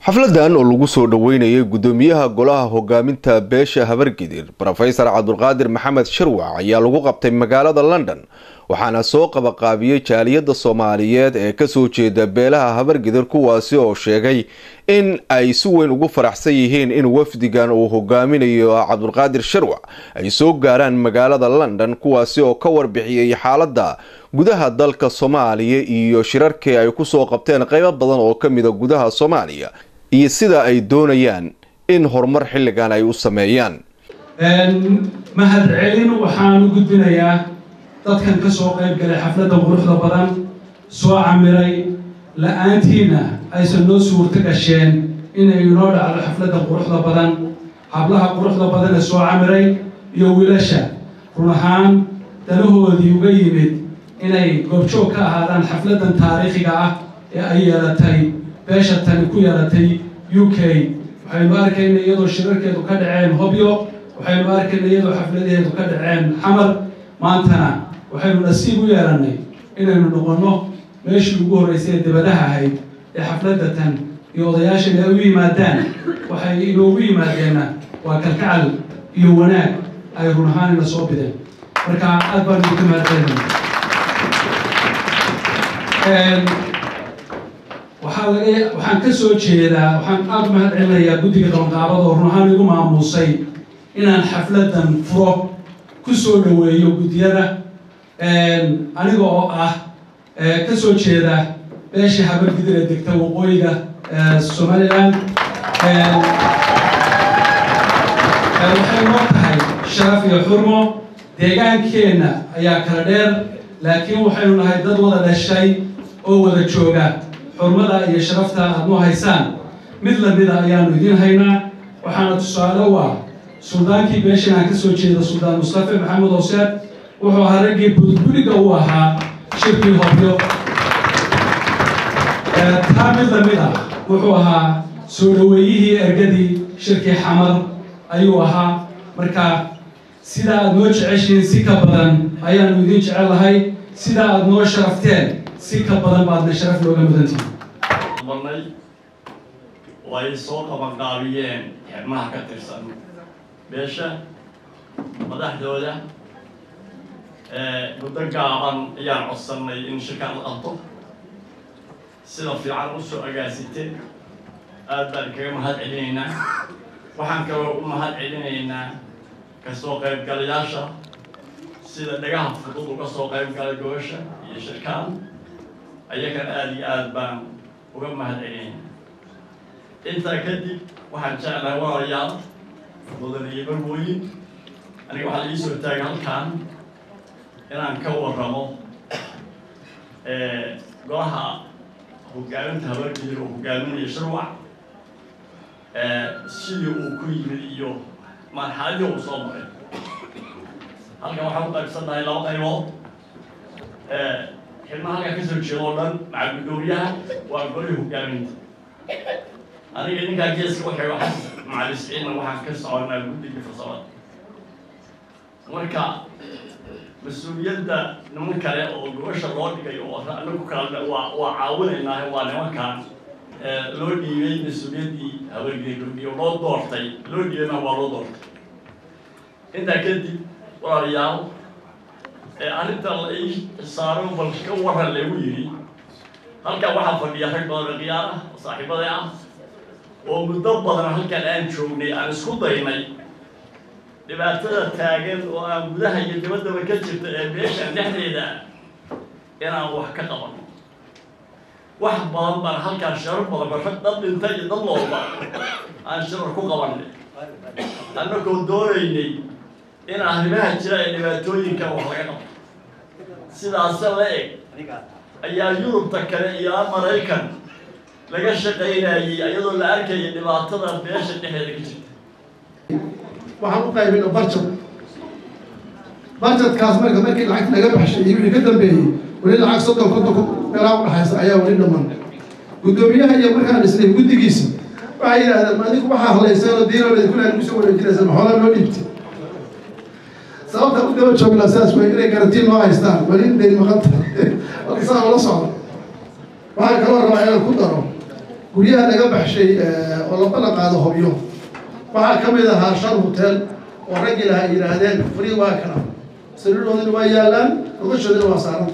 xafladan oo lagu soo dhoweynayay guddoomiyaha golaha hogaaminta beesha habargidir rofesor cabdulqaadir maxamed shirwac ayaa lagu qabtay magaalada london waxaana soo qabaqaabiyey jaaliyadda soomaaliyeed ee kasoo jeeda beelaha habargidir kuwaasi oo sheegay in ay si weyn ugu faraxsan yihiin in wafdigan uu hogaaminayo cabdulqaadir shirwac ay soo gaaraan magaalada london kuwaasi oo ka warbixiyey xaaladda gudaha dalka soomaaliya iyo shirarkii ay kusoo qabteen qeybo badan oo ka mida gudaha soomaaliya iyo sida ay doonayaan in horumar xilligan ay u sameeyaan mahad celin waxaan u gudbinayaa dadkan ka soo qayb galay xafladda quruxda badan soo camiray la-aantiina aysan noo suurto gasheen inay inoo dhacdo xafladda quruxda badan hablaha quruxda badan ee soo camiray iyo wiilasha run ahaan danahoodii uga yimid inay goobjoog ka ahaadaan xafladdan taariikhiga ah ee ay yeelatay beesha tani ku yeelatay u k waxaynu arkayna iyadoo shirarkeedu ka dhaceen hobyo waxaynu arkayna iyadoo xafladaheedu ka dhaceen xamar maantana waxaynu nasiib u yeelannay inaynu noqonno meeshii ugu horreysay ee dabadaha ahayd ee xafladda tan iyo odayaashan ay u yimaadaan waxay inoogu yimaadeenna waa kalkacal iyo wanaag ay run ahaanina soo bideen marka aad baan idinka mahadcelinaya waxaa laga waxaan ka soo jeedaa waxaan aada u mahad celinayaa guddiga qabanqaabada oo run ahaan igu maamuusay inaan xafladdan furo ku soo dhoweeyo guddiyada aniga oo ah ka soo jeeda beesha habargidir ee degta waqooyiga somalilan waxay noo tahay sharaf iyo xurmo deegaankeenna ayaa kala dheer laakiin waxaynu nahay dad wada dhashay oo wada jooga xurmada iyo sharafta aad noo haysaan mid lamida ayaanu idiin haynaa waxaana tusaale u ah suldaankii beeshan aan ka soo jeeda suldaan mustafe maxamed hooseed wuxuu ahaa raggii budbuliga u ahaa shirkii hobyo taa mid lamid ah wuxuu ahaa soo dhoweeyihii ergadii shirkii xamar ayuu ahaa marka sida aad noo jeceshihiin si ka badan ayaanu idiin jecel lahay sida aad noo sharafteen si ka badan baadna sharaf looga mudantihin marnay oo ay soo qabanqaabiyeen xibnaha ka tirsan beesha madaxdooda muddo gaaban ayaan codsannay in shirkaan la qabto sida fiican u soo agaasite aad baan kaga mahad celinaynaa waxaan kaloo u mahad celinaynaa kasoo qaybgalayaasha sida dhagaha fudud uga soo qayb galay gobasha iyo shirkaan ayagana aada iyo aad baan uga mahad celinaynaa intaa kadib waxaan jeclahay walaalayaal mudane iyo marwooyin aniga waxaa la ii soo taagay halkaan inaan ka warramo golaha hogaaminta habargidir oo hogaaminaya shirwac sidii uu ku yimid iyo marxaladii uu soo maray halkan waxaan u qaybsannahay laba qaybood xilmaha halkaa ka soo jeeda oo dhan maca guddoomiyaha waa golihii hogaaminta aniga ninkaa geeska waxay wax macalisciinna waxaan ka soconaa guddigii farsamada marka mas-uuliyadda niman kale oo gobasha loo dhigay oo anagu kale waa waa caawinaynaa waa nimankan loo dhiibay mas-uuliyaddii habargeeyo loo doortay loo dhiibayna waa loo doortay intaa kadib walaalayaal arrinta la ii saaro bal ka waran lagu yidhi halkan waxaa fadhiya rag badan oo khiyaar ah oo saaxiibada ah oo muddo badan halkan aan joognay aan isku daynay dhibaatada taagan oo aan gudaha iyo dibaddaba ka jirta ee beeshan dhexdeeda inaan wax ka qabano wax badan baan halkaan shirar badan ba rag dad dhinta iyo dad loolba aan shirar ku qabanay annagoo doonaynay in arrimaha jira ee dhibaatooyinka wax laga qabto sidaase la eg ayaa yurubta kale iyo maraykan laga shaqaynayay iyadoo la arkaya dhibaatada beesha dhexeeda ka jirta waxaan u qaybina barjad barjadkaas marka markii lacagta laga baxshay iyo wixii ka dambeeyey weli lacag soddon konton meelaa udhaxaysa ayaa weli dhaman guddoomiyaha iyo markaan dhisnay guddigiisa waxay yidhahdeen adigu waxaa hadlayseenoo diinooleed kulaa nagu soo wareejinaysa maxoola loo dhiibtay sababta u daba joognaa sidaas wey inay garantiin noo haystaan weli inay maqan tahay marka saa ula socdo waxaan kaloo rabaa inaan ku daro guryaha laga baxshay oo la ballan qaado hobyo waxaa ka mid ahaa shan hotel oo raggii laha ay yidhaahdeen frii waa kana sariiroodina waa yaallaan noloshoodina waa saaranta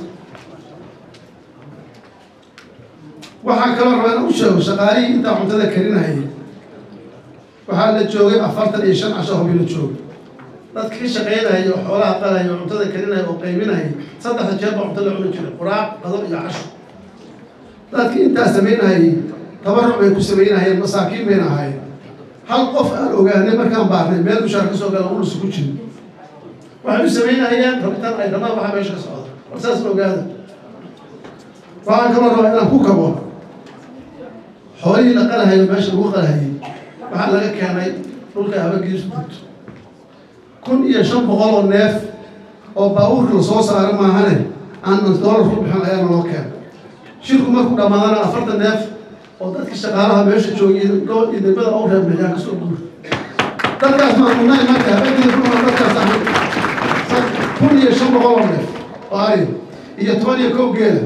waxaa kaloo rabaa in u sheego shaqaalihii intaa cuntada karinayay waxaa la joogay afartan iyo shan casho hobyo la joogay dadka ka shaqaynaya oo xoolaha qalaya oo cuntada karinaya oo qaybinaya saddexda jeer baa cunto la cuni jiray quraaq qado iyo casho dadkii intaa samaynayay tabaruc bay ku samaynayeen masaakiin bayna ahaayeen hal qof aan ogaanay markaan baarnay meel dushaan ka soo gala ulusa ku jiro waxay u samaynayeen rabitaan ay rabaan waxaa meesha ka socda war saas la ogaada waxaan kaloo rabaa inaan ku kabo xoolihii la qalahayo meesha lagu qalahayay waxaa laga keenay dhulka habagiisu dugto kun iyo shan boqol oo neef oo baabuurka lasoo saaro maahane aanan doolar ku bixin ayaana loo keenay shirku markuu dhammaadana afartan neef oo dadka shaqaalaha meesha joogay iyo degmada u reebnayaan kasoo guur dadkaas maamunay marka habeenkii kuma dadkaas ahay kun iyo shan boqol oo neef oo ari iyo toban iyo kow geela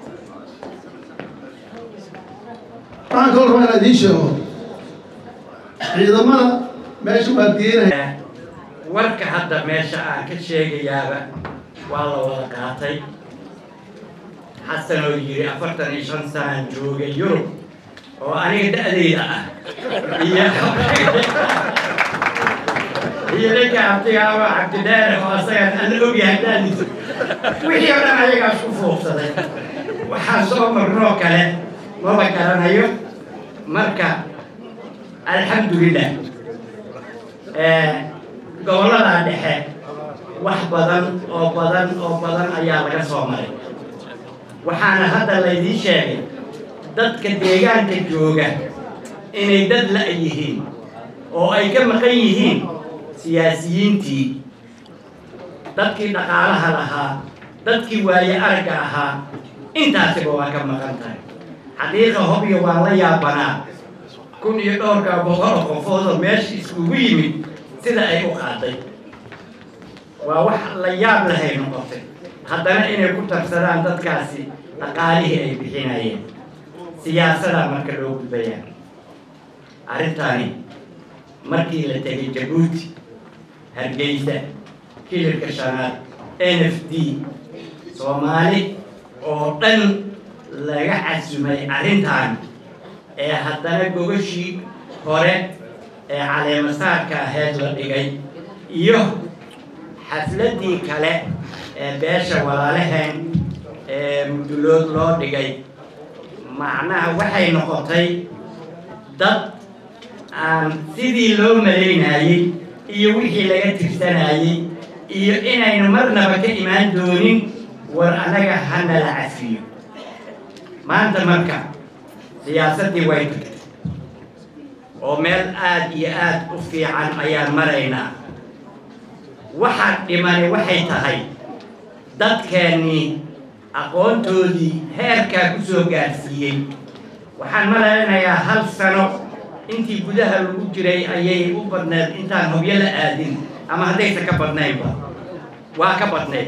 waxaan kaloo rabaa inaan idiin sheego ciidamada meesha waa geenaya warka hadda meesha aan ka sheegayaaba waa la wada qaatay xasan oo yidhi afartan iyo shan sanaan joogay yurub oo aniga da-dayda ah iyo iyo ninka abtigaaba cabdidaare oo asagaan aan ogyahay daadiisa wixii oo dhan ayagaas ku fuuqsaday waxaa soo marnoo kale maba garanayo marka alxamdulilah gobollada dhexe wax badan oo badan oo badan ayaa laga soo maray waxaana hadda laydiin sheegay dadka deegaanka jooga inay dad la' yihiin oo ay ka maqan yihiin siyaasiyiintii dadkii dhaqaalaha lahaa dadkii waaye aragga ahaa intaasiba waa ka maqan tahay xaqiiqa hobyo waa la yaabanaa kun iyo dhowrka boqol oo qofoodoo meesha iskugu yimid sida ay u qaaday waa wax la yaab lahay noqotay haddana inay ku tarsadaan dadkaasi dhaqaalihii ay bixinayeen siyaasadaa marka loo gudbayaa arrintani markii la tegay jabuuti hargeysa kilirka shanaad n f d soomaali oo dhan laga casumay arrintan ee haddana gogashii hore ee caleemasaarka ahayd la dhigay iyo xafladdii kale ee beesha walaalaheen ee mudulood loo dhigay macnaha waxay noqotay dad aan sidii loo malaynayey iyo wixii laga tirsanayey iyo inayna marnaba ka imaan doonin war annaga hana la cafiyo maanta marka siyaasaddii way tagtay oo meel aada iyo aada u fiican ayaan maraynaa waxaa dhimani waxay tahay dadkeennii aqoontoodii heerkaa ku soo gaarsiiyey waxaan malaynayaa hal sano intii gudaha lagu jiray ayay u badneed intaan hobyo la aadin ama haddaysan ka badnaynba waa ka badnayd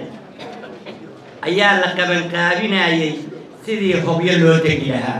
ayaa la qabanqaabinayay sidii hobyo loo tegi lahaa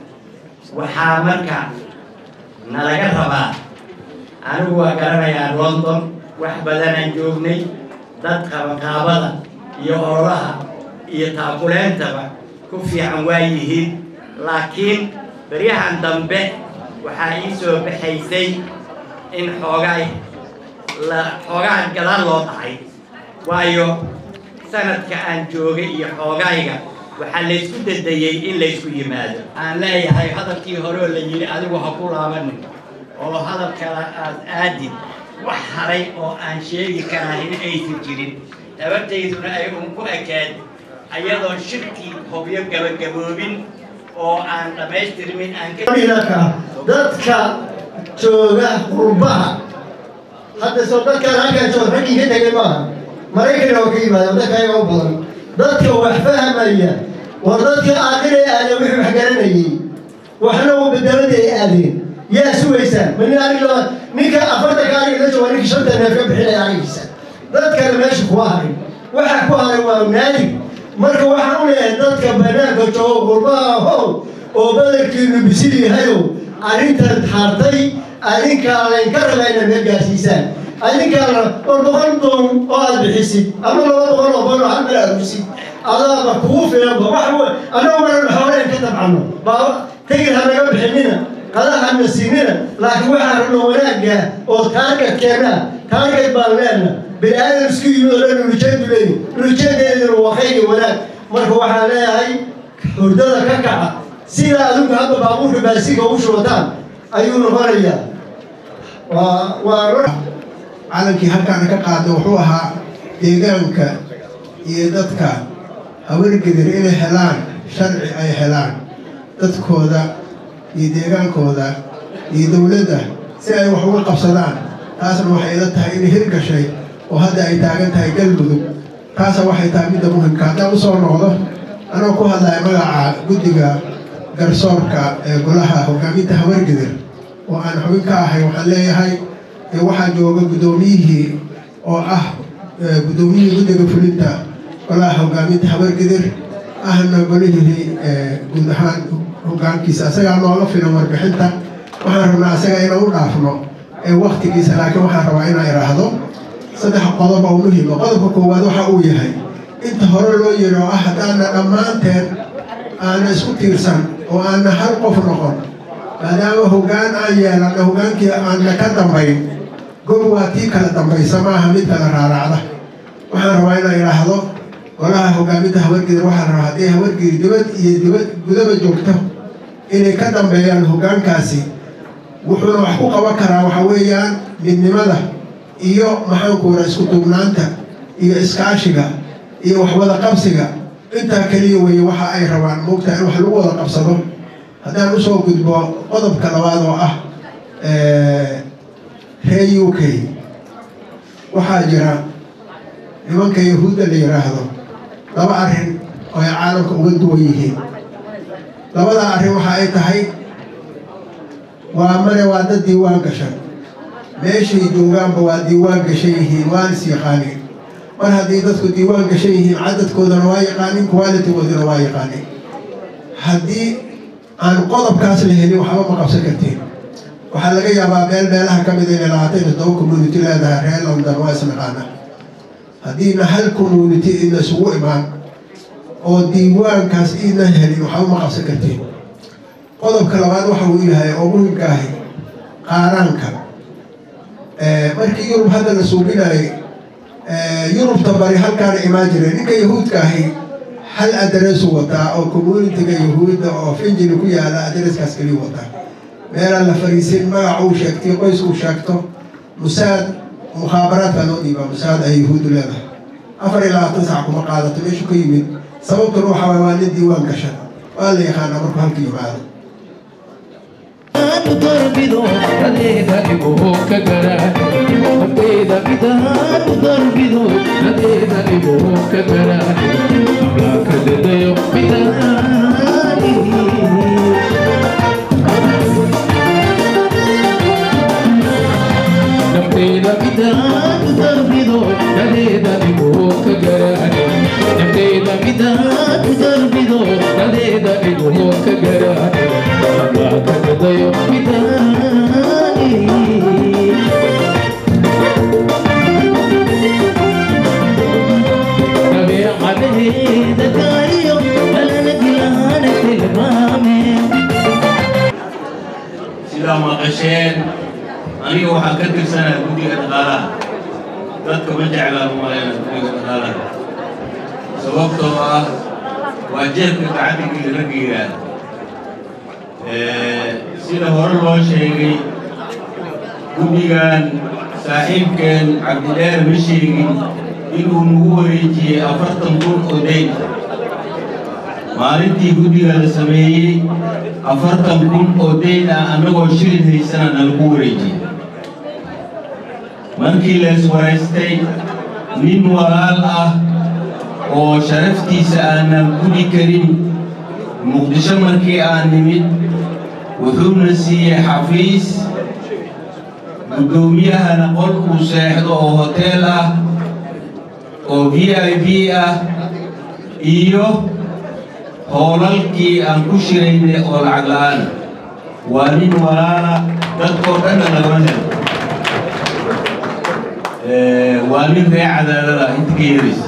waxaa marka nalaga rabaa anigu waa garanayaa london wax badanaan joognay dad qabanqaabada iyo ololaha iyo taakuleentaba ku fiican waa yihiin laakiin beryahan dambe waxaa ii soo baxaysay in xoogaay la xoogaa gadaal loo dhacay waayo sanadka aan joogay iyo xoogayga waxaa laysku dadayey in laysku yimaado aan leeyahay hadalkii hore oo la yidhi adigu ha ku laabanin oo hadal kale aad aadid wax haray oo aan sheegi karahin aysan jirin tabartayduna ay un ku ekaad ayadoo shirkii hobyo gabagaboobin oo aan dhammaystirmin aan ka dadka jooga qurbaha hadda soo dadkaan halkaan jooga raggii ka tegay maaha maraykan oo ka yimaada dadka ayaga u badan dadka wax fahmaya war dadka aakhira aada wixii wax garanayay waxna uu bedelada ay aadeen yaa sugaysaan mani aniga ninka afartanka aniga la jooga ninka shanta neef ka bixinaya anigiisa dadkana meesha kuwa haray waxa ku haray waa naadig marka waxaan u leeyahay dadka banaanka jooga qurbaha how oo badankiinu bisil yahayow arrintan hartay adinkaa laynka raba inaad meel gaarsiisaan adinkaana war boqol doon oo aad bixisid ama laba boqol oo boon oo hal meel aad bisid adaaba kugu filanba wax annagu maran xoolayn ka tabcano baa tegir ha naga bixinina qadahana siinina laakiin waxaan rabno wanaagga oo taargetkeenna taarget baan leena bini aadam isku yimid oo dhan ulijeedu leeyi ulijeedeeduna waa khayri wanaag marka waxaan leeyahay hurdada ka kaca sidaa adigu hadda baabuurka baasiga u shubataan ayuu noqonayaa waa waa calankii halkaana ka qaaday wuxuu ahaa deegaanka iyo dadka hawargedir inay helaan sharci ay helaan dadkooda iyo deegaankooda iyo dowladda si ay wax uga qabsadaan taasna waxay ila tahay inay hirgashay oo hadda ay taagan tahay galmudug taasa waxay tahay midda muhimka haddaan usoo noqdo anoo ku hadlaya magaca guddiga garsoorka ee golaha hogaaminta hawargedir oo aan xubin ka ahay waxaan leeyahay waxaa jooga guddoomiyihii oo ah guddoomiyihii guddiga fulinta golaha hogaaminta habargedir ahna golihii guud ahaan hogaankiisa asagaa nooga filan warbixinta waxaan rabnaa asaga inaan u dhaafno waktigiisa laakiin waxaan rabaa inaan idhaahdo saddex qodob oo muhiima qodobka koowaad waxa uu yahay inta hore loo yiri oo ah haddaana dhammaanteen aana isku tiirsan oo aana hal qof noqon maadaama hoggaan aan yeelanna hoggaankii aanna ka dambayn gob waa tii kala dambaysa maaha mid kala raaraacda waxaan rabaa inaan idhaahdo golaha hogaaminta habargedir waxaan rabaa haddii habargedi dibad iyo dibad gudaba joogto inay ka dambeeyaan hoggaankaasi wuxuuna wax ku qaban karaa waxa weeyaan midnimada iyo maxaankuura isku duubnaanta iyo iskaashiga iyo waxwada qabsiga intaa keliya weeye waxa ay rabaan moogtaa in wax lagu wada qabsado haddaan usoo gudbo qodobka labaad oo ah reer u k waxaa jira nimanka yahuudda la yidhaahdo laba arrin oo ay caalamka uga duwan yihiin labada arrin waxa ay tahay waa mane waa dad diiwaan gashan meeshay joogaanba waa diiwaan gashan yihiin waan is yaqaaniin mar haddii dadku diiwaan gashan yihiin cadadkoodana waa yaqaanin qualitigoodana waa yaqaanin haddii aan qodobkaas la helin waxba ma qabsan kartiin waxaa laga yaabaa meel meelaha ka mida inay labaatan iyo toddoba community leedahay reer london waa isnaqaana haddiina hal community idna isugu imaan oo diiwaankaas idna helin waxba ma qabsan kartiin qodobka labaad waxa uu yahay oo muhimka ahi qaaraanka markii yurub hadda la suubinayay yurubta bari halkaana imaan jireen ninka yahuudka ahi hal adreesu wataa oo communitiga yahuudda oo finjili ku yaala adreeskaas keliyu wataa meelaan la fariisin magac uu sheegtay qoys uu sheegto musaad mukhaabaraadka loo dhiibaa musaad ay yahuuddu leedahay afar iyo labaatan sac kuma qaadato meeshu ka yimid sababtuna waxa waay waa nin diiwaan gashan waa la yaqaanaa markuu halka yimaado dorbido adeega igoo ka gara ardayda midaan dorbido adeega igoo ka gara amlaaka dadayo midaani nafteeda midaan dorbido adeega igoo ka gara nafteeda midaan dorbido adeega igoo ka gara amlaaka dadayo midaani dabeecadaheeda kaayo alanaglaana tilmaame sidaa maqasheen aniga waxaan ka tirsanaa guddiga dhaqaalaha dadka ma jeclaan umaleyna guddiga dhaqaalaha sababtoo ah waa jeebka gacantigii ragga yidhaahda sida hore loo sheegay guddigan saaxiibkeen cabdidheer ma sheegin inuu nagu wareejiyey afartan kun oo dayn maalintii guddiga la sameeyey afartan kun oo dayn ah annagoo shilin haysana nalagu wareejiyey markii lees waraystay nin walaal ah oo sharaftiisa aanan gudi karin muqdisho markii aan nimid wuxuuna siiyey xafiis guddoomiyahana qol uu seexdo oo hoteel ah oo v i b ah iyo hoolalkii aan ku shiraynay oo lacag la-aan waa nin walaala dadkoo dhanna lagama helo waa nin ree cadaalada inta ka yeeraysa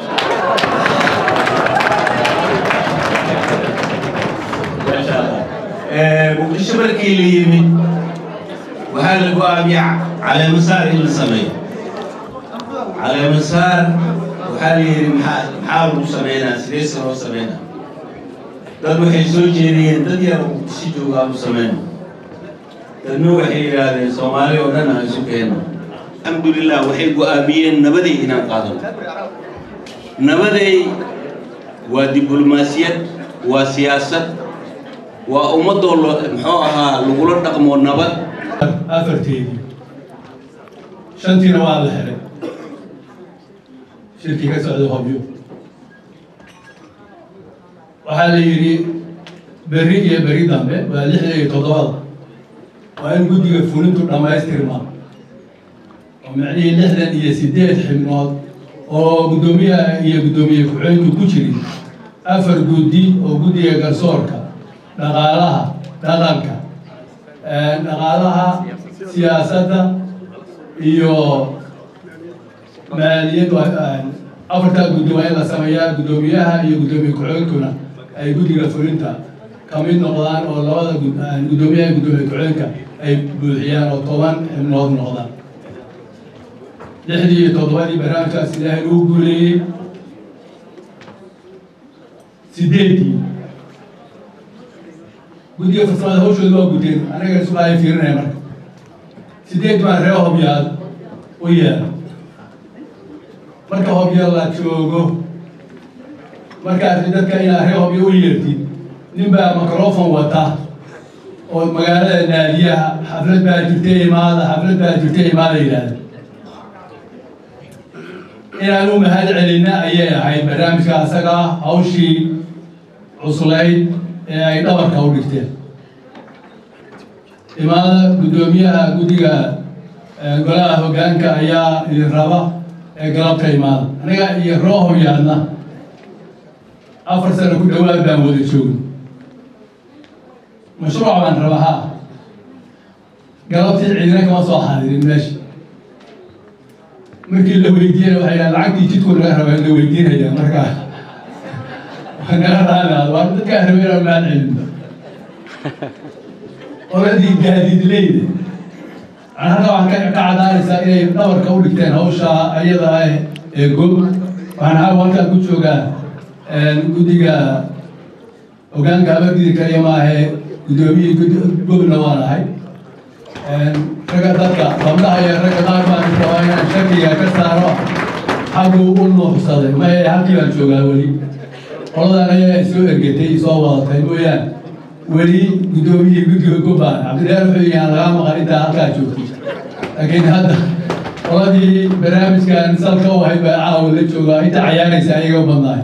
muqdisho markii la yimid waxaa la go-aamiya caleemasaar in la sameeyo caleemasaar waxaa la yidhi maxaa maxaa lagu sameynaa sidee se loo sameynaa dad waxay soo jeediyeen dad yar oo muqdisho jooga aanu sameyno dadna waxay yidhaahdeen soomaali oo dhan aan isu keenno alxamdulilah waxay go-aamiyeen nabaday inaan qaadano nabaday waa diblomaasiyad waa siyaasad waa ummadoo lo muxuu ahaa lagula dhaqmo nabad afarteedii shantiina waa la helay shirkii ka socday hobyo waxaa la yidhi berri iyo berri dambe waa lixda iyo toddobada waa in guddiga fulintu dhammaystirmaa oo micnihii lixdan iyo siddeed xibnood oo guddoomiyaha iyo guddoomiye ku-xigeenku ku jirin afar guddi oo guddiga garsoorka dhaqaalaha dhaqanka dhaqaalaha siyaasadda iyo maaliyaddu afartaa guddi waa in la sameeyaa guddoomiyaha iyo guddoomiye ku-xigeenkuna ay guddiga fulinta ka mid noqdaan oo labada guddoomiyaha iyo guddoomiye ku-xigeenka ay buuxiyaan oo toban xibnood noqdaan lixdii iyo toddobadii barnaamijkaas ilaahay lagu guuleeyey sideedii guddiga farsamada hawshooda waa guteen anaga isugaaya fiirinaya marka sideed baa ree hobyaad u yeela marka hobya la joogo markaasi dadka inaa ree hobya u yeertid nin baa microfon wata oo magaalada naadiyaha xaflad baa jirta imaada xaflad baa jirta imaada yidhaahda inaan u mahad celina ayay ahayd barnaamijka asaga hawshii cuslayd ee ay dhabarka u dhigteen imaada guddoomiyaha guddiga golaha hoggaanka ayaa idin raba ee galabka imaada aniga iyo roo hobyaadna afar sano ku dhawaad baan wada joogin mashruuc baan raba ha galabtii ciidina kama soo xadirin meesha markii la weydiiyana waxay dhahan lacagtii jidku naga raba la weydiinaya markaa naga raadaad waa dadkaa raba inaan mahad celinno qoladii gaadiidleyda halka waxaan ka cadaanaysaa inay dhabarka u dhigteen hawsha ayada ah ee gob waxaan aa halkaan ku joogaa guddiga hogaanka abagidi kaliya maahe guddoomiyihii gobna waan ahay ragga dadka gabdhaha iyo ragga qaar baan rabaa inaan shakiga ka saaro xagguu u nuuxsaday maye halkii baan joogaa weli qoladan ayaa soo ergetay soo wadatay mooyaan weli guddoomiyihii guddiga gobbaan cabdilaahi wuxuu yahaan lagaa maqan intaa halkaa joogtay laakiin hadda qoladii barnaamijkan salka u ahayd baa caawa la joogaa inta cayaaraysa ayaga u badnaay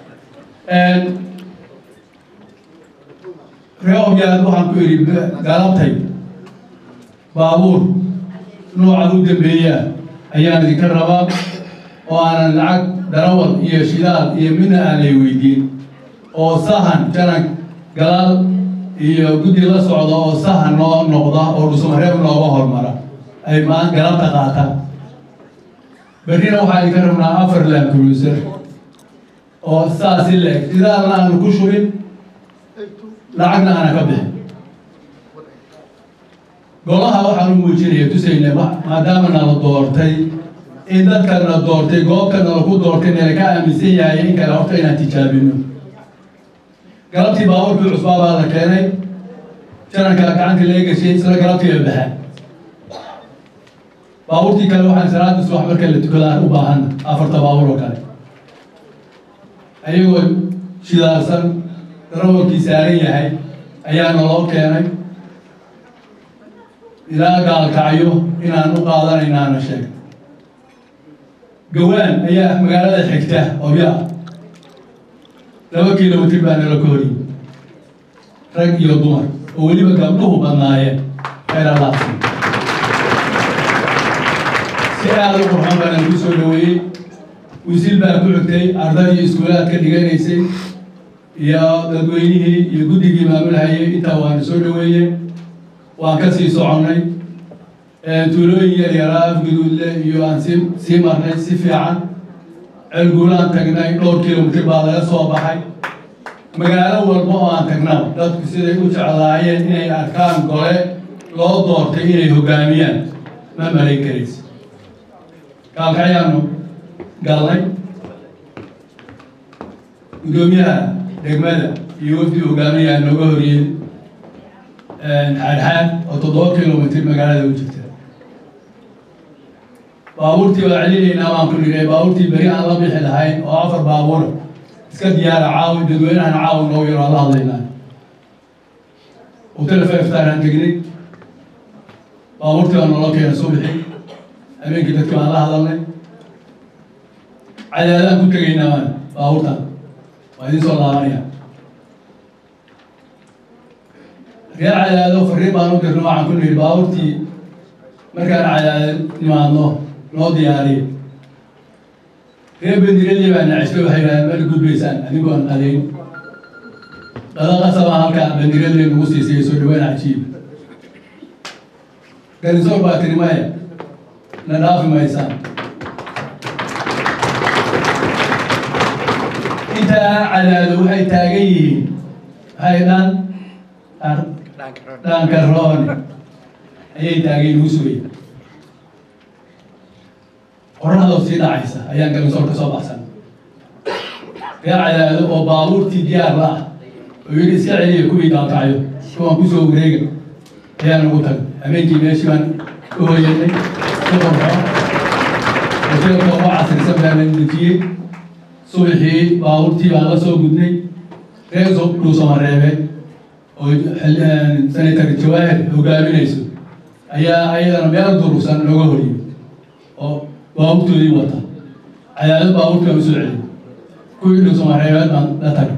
ree obyaad waxaan ku idhi galabtay baabuur nooca u dambeeyaa ayaan idinka rabaa oo aanan lacag darawal iyo shidaal iyo midna aan lay weydiin oo sahan janan galaal iyo guddi la socda oo sahan noo noqda oo dhusmareeb nooga hormara ay maan galabta qaataan berrina waxaa idinka rabnaa afar laamcruiser oo saasi leeg shidaalna aanu ku shubin lacagna aana ka bixin golaha waxaan u muujinaya tusayne maadaama nala doortay in dadka na doortay goobta nala ku doortay nala ka aaminsan yahay in kale horta inaan tijaabino galabtii baabuurkii cusbaa baa la keenay jananka gacanta laga gashay isla galabtii la baxa baabuurtii kale waxaan salaada subax marka la tukadaan u baahan afarta baabuur oo kale ayagoo shidaalsan darawalkii saaran yahay ayaa naloo keenay ilaa gaalkacyo inaan u qaadanaynaana sheeg gawaan ayaa magaalada xigta obya laba kilomitr baa nala ka horiy rag iyo dumar oo weliba gabdhuhu badnaayeen khayraalaasi si aada u qurxan baa nagu soo dhaweeyey wisil baa ku xigtay ardaydii iskuulaad ka dhiganaysay iyo dadweynihii iyo guddigii maamulhayay intaa waana soo dhaweeyey waan ka sii soconnay tuulooyin yar yaraa afguduudle iyo aan sii sii marnay si fiican ceelguulaan tagnay dhowr kilomitir baa laga soo baxay magaalo walba oo aan tagnaba dadku siday u jeclaayeen inay arkaan gole loo doortay inay hoggaamiyaan ma malayn karaysa kaalkayaanu galnay guddoomiyaha degmada iyo wafdi hogaamiyaa nooga horiyey xaadxaad oo toddoba kilomitir magaalada u jirta baabuurtii waa celinaynaa baan ku nidhay baabuurtii beri aan la bixi lahayn oo afar baabuura iska diyaara caawi dadweynahan caawi noogu yaro aan la hadlaynaa hotel feftaan aan tegnay baabuurtii baa noola keena subixi habeenkii dadkii baan la hadalnay cadaadaan ku tegaynaa maan baabuurtan waa idin soo laabanaya reer cadaado fariin baan u dirno waxaan ku nidhi baabuurtii markaan cadaado nimaadno noo diyaariya reer bandiradii baa nacisba waxay yidhahdeen mali gudbaysaan adigoon adayn dhada qasabaa halkaa bandiradii nagu siisay soo dhawaan cajiib garisoor baa tiri maya na dhaafi maysaan intaa cadaado waxay taagan yihiin waxay dhan dhankaroone ayay taageen ugu sugay qorraxdoo sii dhacaysa ayaan galisoor ka soo baxsan reer cadaado oo baabuurtii diyaar la ah oo yidhi iska celiya kuwii daalkacyo kuwaan kusoo wareega ayaan ugu tagay habeenkii meeshii baan u hoyanay ku qorxo hoteelka ugu casrisan baa la dejiyey subaxii baabuurtii baan la soo gudnay reer dhuusamareebeen oo senator jawaahir hogaaminayso ayaa ayadana meel durugsan looga horiyey oo baabuurtoodii wata cadaado baabuurtii baan usoo celiyay kuwii dhuusamareebeed baan la tagay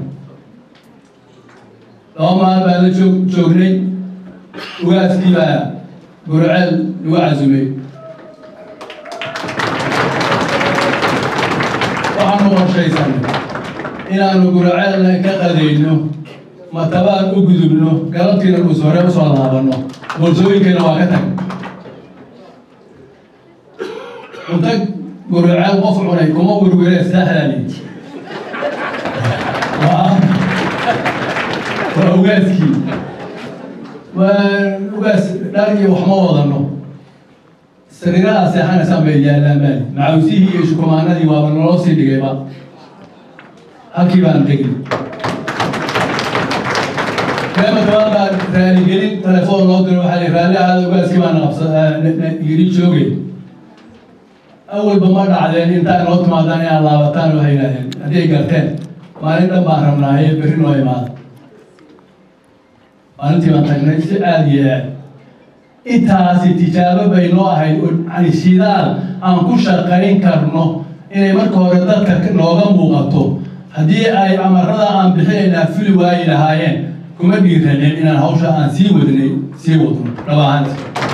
laba maal baan la joog joognay ugaaskii baa gurceel lagu casumay waxaanu qorshaysanay inaanu gurceelna ka qadayno matabaan u gudubno galabtiina dhuus hore usoo laabanno bolsooyinkeena waa ka tag cunto gurceel qof cunay kuma werwere sahlali waa waa ugaaskii waa ugaas dhar iyo wax ma wadano sariiraha seexanaysaan bay yaallaan maali macawisihii iyo shukumaanadii waaba naloo sii dhigayba halkii baan tegin reema dabaan baa raaligelin telefoon loo diro waxaa li raalli ahaada ugaaskii baana qabsa yiri joogay awalba ma dhacdeen intaa inoo timaadaan inaad laabataan waxay yidhahdeen hadday garteen maalin dhan baan rabnaaye berri noo imaada maalintii baan tagnay si aada iyo aad intaasi tijaabo bay noo ahayd yani shidaal aan ku shaqayn karno inay marka hore dadka nooga muuqato haddii ay amarada aan bixinaynaa fuli waayi lahaayeen kuma dhiiraneen inaan hawsha aan sii wadnay sii wadno dhab ahaanti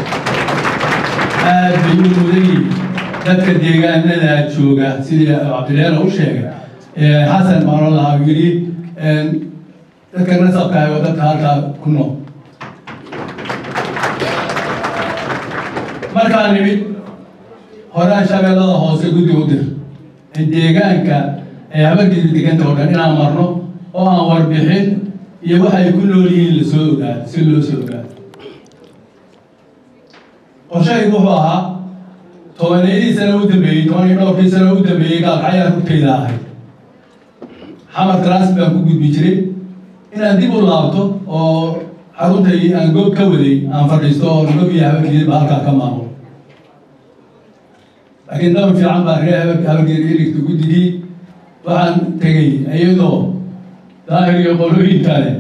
aad bay u mudayiin dadka deegaanada jooga sidii cabdileena u sheegay xasan baan oo lahaa yidhi dadka nasabka ah oo dadka halkaa ku nool markaan nimid horaan shabeellada hoose guddi u dir deegaanka ee habargedi deganta oo dhan inaan marno oo aan warbixin iyo waxay ku nool yihiin lasoo ogaado si loo soo ogaado qorshahaygu wuxuu ahaa tobaneedii sano u dambeeyey toban iyo dhowrkii sano u dambeeyey gaalkacyaa rugtayda ahay xamar tras baan ku gudbi jiray inaan dib u laabto oo xaruntaydii aan goob ka waday aan fadhiisto oo nagob iyo habargeediba halkaa ka maamulo laakiin daban fiican baa ree habar habargeedi irigta guddigii waxaan tegay iyadoo daahir iyo qolooyin kale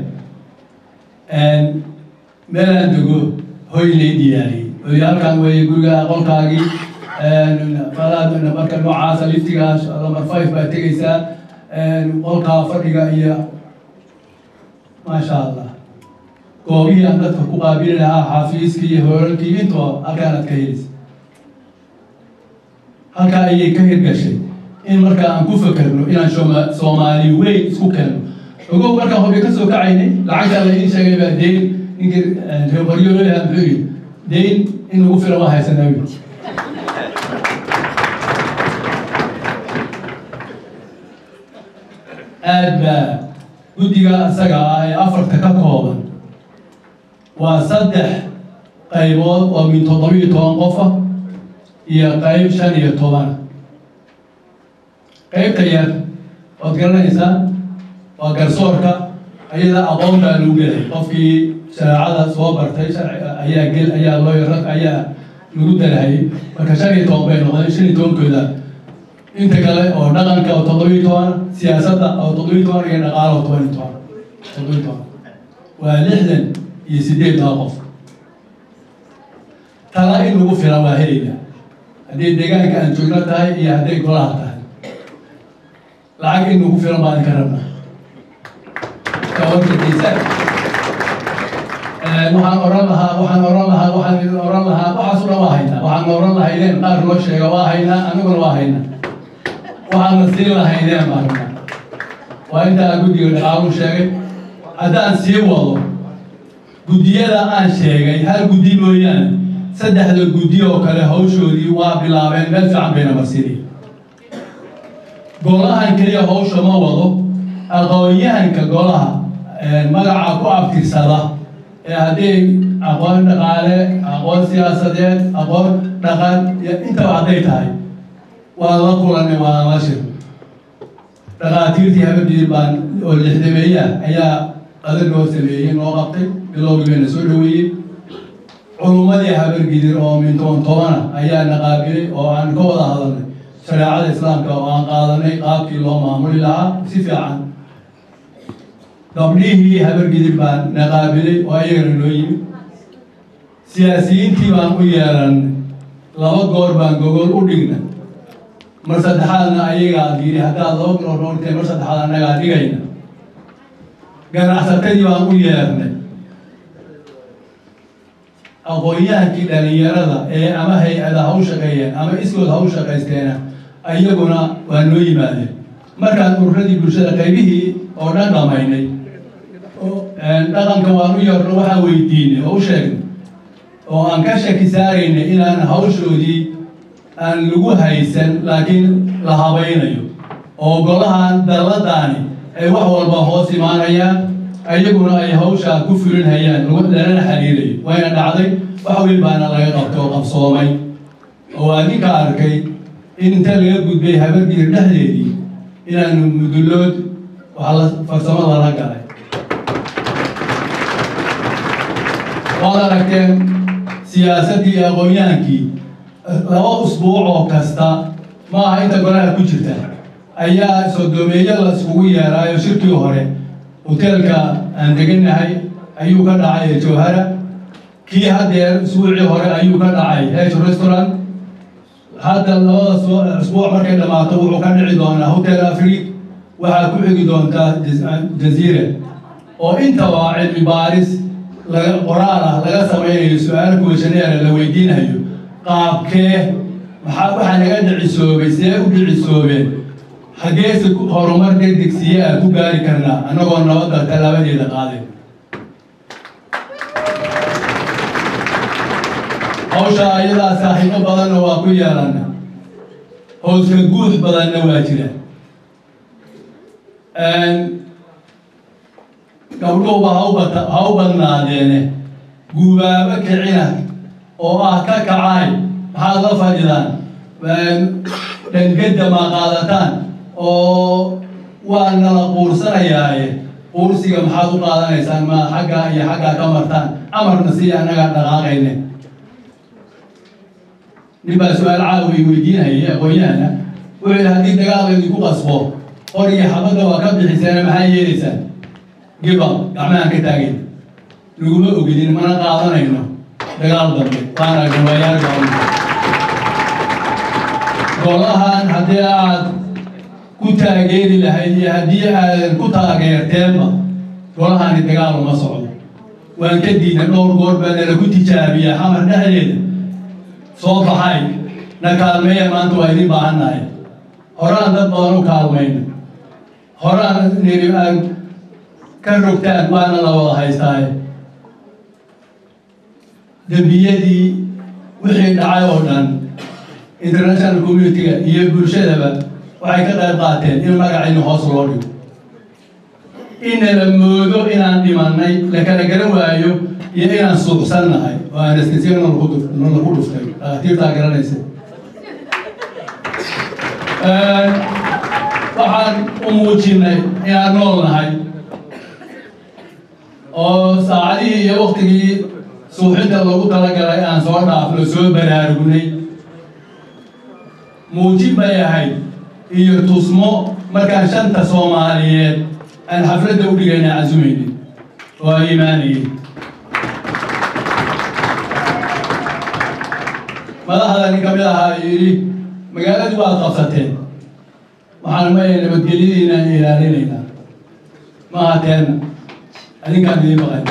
meelaan dego hoy lay diyaariyey oy halkaan weeye guriga qolkaagii falaad marka noocaasa liftigaas lamar five baa tegaysaa qolkaa fadhiga iyo maasha allah goobihii aan dadka ku qaabili lahaa xaafiiskii iyo hoolalkii intoo halkaanaad ka helaysa halkaa ayay ka hirgashay in markaa aan ku fakerno inaan sooma soomaali weyn isku keenno ogow markaan hobi ka soo kacaynay lacagtaa la ii sheegay baa deyn ninkii reer qoryoolaha muxuu yidhi deyn in lagu fila waa haysanaa wi aad baa guddiga isaga ah ee afarta ka kooban waa saddex qaybood oo min toddobiyo toban qofa iyo qayb shan iyo toban qaybta yar waad garanaysaa waa garsoorka ayada aqoon baa lagu gelay qofkii shareecada soo bartay sharciga ayaa gel ayaa loo ayaa lagu darahayay marka shan iyo toban bay noqdeen shan iyo tobankooda inta kale oo dhaqanka oo toddobiyo toban siyaasadda oo toddobiyo toban iyo dhaqaalo oo toban iyo toban toddobiyo toban waa lixdan iyo sideeddaa qof tala in lagu filan waa helayna haddii deegaanka aan joogno tahay iyo hadday golaha tahay lacag in lagu filan baan ka rabnaa kawarkadiisa waxaan oran lahaa waxaan oran lahaa waxaan idin oran lahaa waxaas o dhan waa haynaa waxaan oran lahaydeen qaar loo sheega waa haynaa aniguna waa haynaa waxaana siin lahaydeen baan rabnaa waa intaa guddiga dhaqaalu sheegay haddaan sii wado guddiyada aan sheegay hal guddi mooyaane saddexda guddi oo kale hawshoodii waa bilaabeen meel fiican bayna marsinay golahan keliya hawsha ma wado aqoon-yahanka golaha magaca ku abtirsada ee haddii aqoon dhaqaale aqoon siyaasadeed aqoon dhaqan iyo intaba hadday tahay waa la kulanay waa la shir dhaqaatiirtii habadii baan oo lixdameeya ayaa qadar noo sameeyey noo qabtay bilowgii bayna soo dhaweeyey culummadii habargidir oo min toban tobana ayaa na qaabilay oo aan ka wada hadalnay shareecada islaamka oo aan qaadanay qaabkii loo maamuli lahaa si fiican gabdhihii habargidir baan na qaabilay oo ayagana noo yimid siyaasiyiintii baan u yeelanay laba goor baan gogol u dhigna mar saddexaadna ayagaa yidhi haddaad laba goor noo dhigtay mar saddexaad annagaa dhigayna ganacsatadii baan u yeernay aqoon-yahankii dhalinyarada ee ama hay-ada ha u shaqeeyeen ama iskood ha u shaqaysteena ayaguna waa noo yimaadeen markaan ururadii bulshada qaybihii oo dhan dhamaynay dhaqanka waan u yeerno waxaan weydiinay oo u sheegnay oo aan ka shaki saaraynay inaan hawshoodii aan lagu haysan laakiin la habaynayo oo golahan dalladaani ay wax walba hoos imaanayaan ayaguna ay hawshaa ku fulinhayaan lanana xiriirayo wayna dhacday wax weyn baana laga qabtay oo qabsoomay oo waa ninka arkay in inta laga gudbay habargiir dhexdeedii inaanu mudullood wax la farsamo lala galay waad aragteen siyaasaddii iyo aqoon-yahankii laba usbuuc oo kasta ma aha inta golaha ku jirta ayaa sodoomeeyo la iskugu yeeraayo shirkii hore hoteelka aan deganahay ayuu ka dhacay jawhara kii haddeer isbuucii hore ayuu ka dhacay hesh restaurant hadda labada isbuuc markay dhammaato wuxuu ka dhici doonaa hotel afrig waxaa ku xigi doontaa jaziire oo intaba cilmi baaris laga qoraal ah laga samaynayo su-aalo kuweshaneera la weydiinayo qaabkee maxaa waxaa naga dhicisoobay see u dhicisoobeen xaggeese horumar degdeg siye aan ku gaari karnaa annagoo nabadda tallaabadeeda qaaday hawsha ayadaa saaxiibo badanna waa ku yeelana hooska guud badanna waa jira gabdhuhuba haubata ha u badnaadeene guubaabo kicina oo ah ka kacaay maxaad la fadhidaan dhangedda maa qaadataan oo waa nala quursanayaaye quursiga maxaad u qaadanaysaan ma xaggaa iyo xaggaa ka martaan amarna si annagaa dhaqaaqayne nin baa su-aal caawi weydiinayay aqoon-yahana wuxuu yidhi haddii dagaal laydinku qasbo qor iyo xabadda waa ka bixiseena maxaa yeelaysaan gibal gacmahaan ka taagin laguma ogidin mana qaadanayno dagaal dambe waana gawayaal golahan haddii aad ku taageeri lahayd iyo haddii aadan ku taageerteenba golahani dagaal uma socdo waan ka diidna dhowr goor baa nala ku tijaabiyaa xamar dhexdeeda soo baxay na kaalmeeya maanta waa idin baahannahay horaan dad badan u kaalmayno horaan niri aan ka rogtaan waana la wada haystaaye dembiyadii wixii dhacay oo dhan international community-ga iyo bulshadaba waxay ka qayb qaateen in magacaynu hoos loo dhigo inna la moodo inaan dhimanay la kala garan waayo iyo inaan suuqsannahay oo anestesiya lagu dhuftay dhakhaatiirtaa garanaysa waxaan u muujinay inaan nool nahay oo saacadihii iyo waktigii suuxinta lagu talagalay aan soo dhaafno soo baraarugnay muujin bay ahayd iyo tusmo markaan shanta soomaaliyeed aan xafladda u dhigayna casumaynin oo ay imaanayeen madaxda nin ka mid ahaa yidhi magaaladii waad qabsateen waxaan maya nabadgelyadiina ilaalinaynaa ma ahateenna adinkaan idiin maqan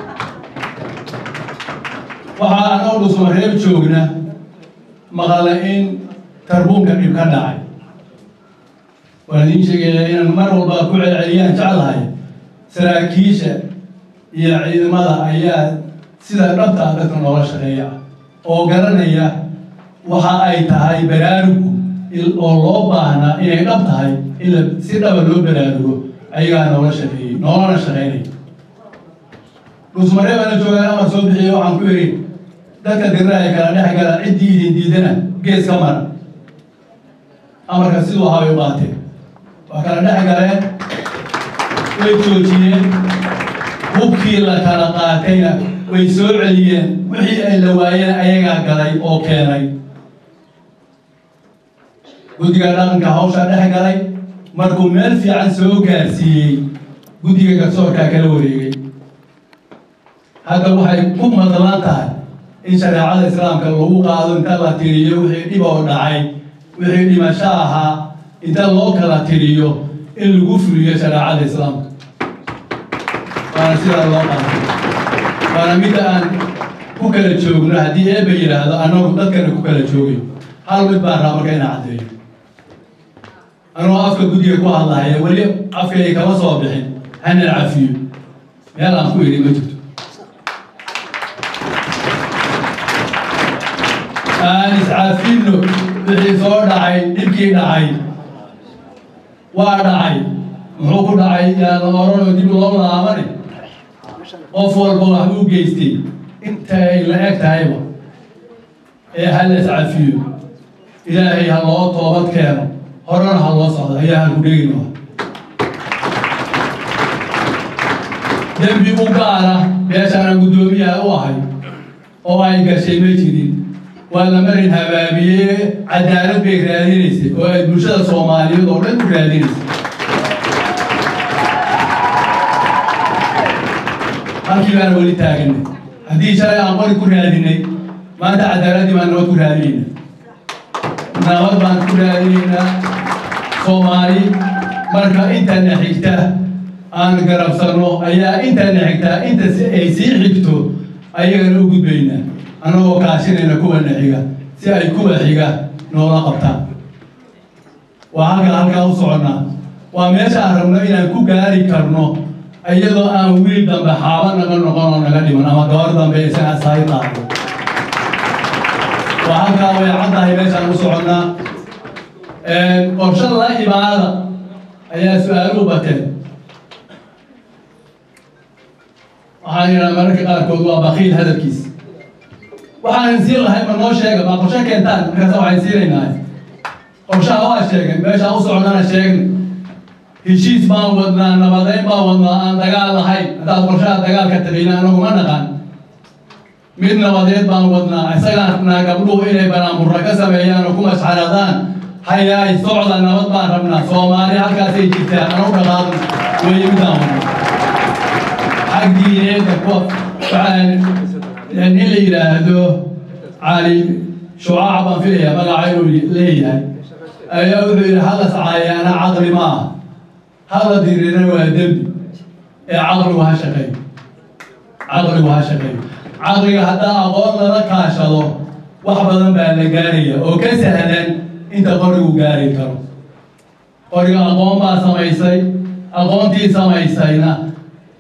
waxaa anoo dhusma reer joogna maqala in tarbuunka dhib ka dhacay waan idiin sheegaya inaan mar walba ku celceliyaan jeclahay saraakiisha iyo ciidamada ayaa sida dhabta dadka noola shaqeeya oo garanaya waxa ay tahay baraarugu oo loo baahnaa inay dhab tahay in la si dhaba loo baraarugo ayagaa noola shaqeeyey noolana shaqeynaya dhusmaree baana joogaan amar soo bixiye waxaan ku idhi dadka dirraaya kala dhex gala ciddii idin diidana gees ka mara amarka siduu ahaa bay u qaateen waa kala dhex galeen way joojiyeen hubkii la kala qaatayna way soo celiyeen wixii ay la waayeen ayagaa galay oo keenay guddiga dhaqanka hawshaa dhex galay markuu meel fiican soo gaarsiiyey guddiga garsoorkaa kala wareegay hadda waxay ku madlan tahay in shareecada islaamka lagu qaado inta la tiriyo wixii dhib oo dhacay wixii dhimasho ahaa inta loo kala tiriyo in lagu fuliyo shareecada islaamka waana sidaa loo qaatay waana midda aan ku kala joogno haddii eeba yidhaahdo annagu dadkana ku kala joogay hal mid baan raa marka ina caddeeyo anuu afka guddiga ku hadlahaya weli afkay kama soo bixin hana cafiyo meel aan ku idhi ma jirto aan iscaafino wixii soo dhacay dhibkii dhacay waa dhacay muxuu ku dhacay yaana oranoo dib loo laabani qof walba wax u geystay inta ay la eg tahayba ee ha la iscafiyo ilaahay ha loo toobad keeno horena ha loo socdo ayaa ha ku dhegin dembi u gaara meeshaana guddoomiyaha u ahay oo ay gashay ma jirin waa la marin habaabiye cadaalad bay raadinaysay oo ay bulshada soomaaliyeed oo dhan u raadinaysay halkii baana weli taaganay haddii shalay aan qori ku raadinay maanta cadaaladdii baan nabad ku raadinayna nabad baan ku raadinaynaa soomaali marka intana xigta aan garabsanno ayaa intana xigtaa inta si ay sii xigto ayagana u gudbaynaa annagoo kaashinayna kuwana xiga si ay kuwa xiga noola qabtaan waa halka halkaa u soconnaa waa meesha aan rabno inaan ku gaari karno iyadoo aan wiil dambe xaaba naga noqon oo naga dhiman ama gabar dambe isaga sahay qaado waa halkaa way caddahay meeshaan u soconnaa qorshe la imaada ayaa su-aaluhu bateen waxaan yidhaha mararka qaarkood waa bakiil hadalkiis waxaan siin lahay ma noo sheega ma qorshe keentaan markaasa waxaan siinaynaa qorshaha waa sheegay meeshaan u soconnana sheegnay heshiis baan wadnaa nabadeyn baan wadnaa aan dagaal lahayn haddaad qorshaha dagaalka tabayna anagu ma naqan mid nabadeed baan wadnaa isagaan rabnaa gabdhuhu inay banaanburra ka sameeyaan oo ku masxaradaan hayaay socda nabad baan rabnaa soomaali halkaasay jirtaa anu dhaqaaqna weeye midaan wadna xag diineedka kuwa waxaan nin la yidhaahdo cali shucaaca baan filayaa magaca inuu leeyahay ayaa wuxuu yidhi hala sacaayaana caqli ma ah hala dirina waa dembi ee caqligu ha shaqeeyo caqligu ha shaqeeyo caqliga haddaa aqoon lala kaashado wax badan baa la gaaraya oo ka sahlan inta qorigu gaari karo qoriga aqoon baa samaysay aqoontii samaysayna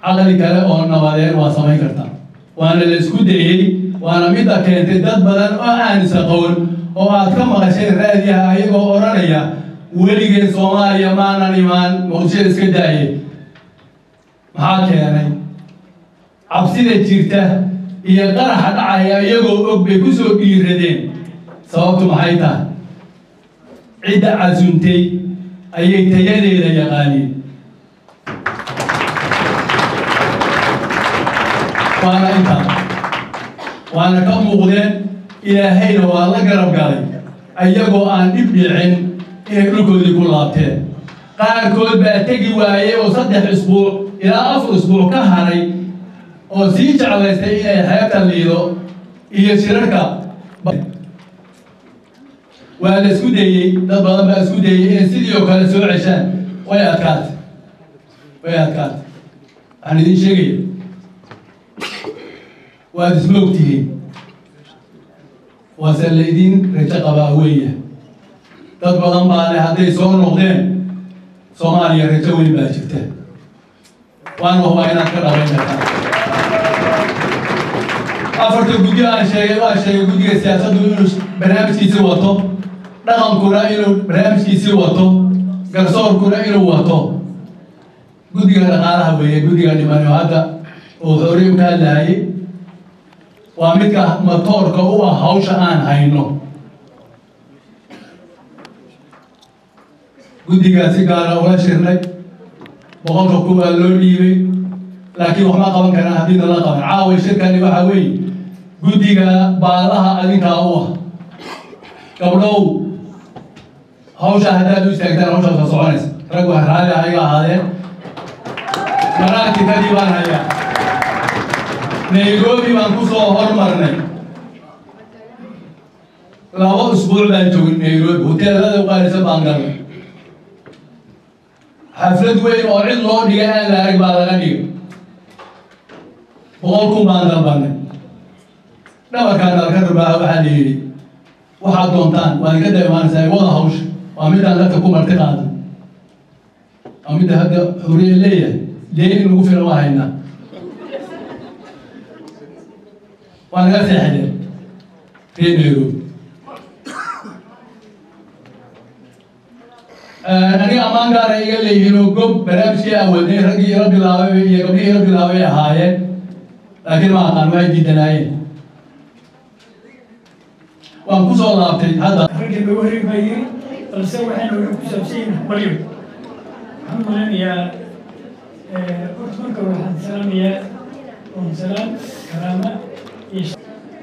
caqli kale oo nabadeed waa samayn kartaa waana la isku dayey waana midda keentay dad badan oo aan isaqoon oo aad ka maqasheen raadiyaha ayagoo odhanaya weligeen soomaaliya maanan imaan muqdisho iska daaye maxaa keenay cabsida jirta iyo qaraxa dhacaya iyagoo og bay ku soo dhiiradeen sababtu maxay tahay cidda casuntay ayay tayadeeda yaqaaniin waana intaa waana ka muuqdeen ilaahayna waa la garab galay ayagoo aan dhib dhicin inay dhulkoodii ku laabteen qaarkood baa tegi waayey oo saddex isbuuc ilaa afar isbuuc ka haray oo sii jeclaystay inay xeebta liido iyo shirarka waa la isku dayey dad badan baa isku dayey inay sidii oo kale soo ceshaan way adkaatay way adkaatay waxaan idiin sheegaya waad isma ogtihiin waase la idiin rajo qabaa weeya dad badan baa leh hadday soo noqdeen soomaaliya rajo weyn baa jirta waana hubaa inaad ka dhabayn kartaa afarta guddi aan sheegay waa sheegay guddiga siyaasaddu inuu barnaamijkiisii wato dhaqankuna inuu barnaamijkiisii wato garsoorkuna inuu wato guddiga dhaqaalaha weeye guddiga dhiman oo hadda uu xooriyu ka hadlahayay waa midka matoorka u ah hawsha aan hayno guddigaa si gaara ula shirnay boqolka kuwaa loo dhiibay laakiin waxma qaban karaan haddii nala qaban caaway shirkani waxaa weeye guddiga baalaha adinkaa u ah gabdhow hawsha haddaad u istaagtaan hawshaas waa soconaysa rag waa raalli ah iga ahaadeen maraatikadii baan hayaa nairobi baan ku soo hormarnay laba usbuuc baan joogin nairobi hoteelada uqaalisan baan galnay xaflad weyn oo cid loo dhigay aan la arag baa laga dhigay boqol kun baan dalbanay dhabarkaan dalka rabaa waxaa la yidhi waxaad doontaan waa idinka da imaanaysaa wada hawsha waa midaan dadka ku marti qaadan waa midda hadda xuriye leeyahay deen in lagu filan waa haynaa waa naga seexdeen reer nairobi aniga ammaan gaara iga leeyihiin oo gob barnaamijkii awadnay raggii ila bilaabay iyo gabdhihii ila bilaabay ahaayeen laakiin ma aqaan waxay diidanaayeen waan ku soo laabtay hadda raggii lagu heri baa yiri balse waxayna wuxuu ku saabsan yihin baryo waxaan maleynayaa horta marka waxaan salaamayaa oon salaam karaama iyo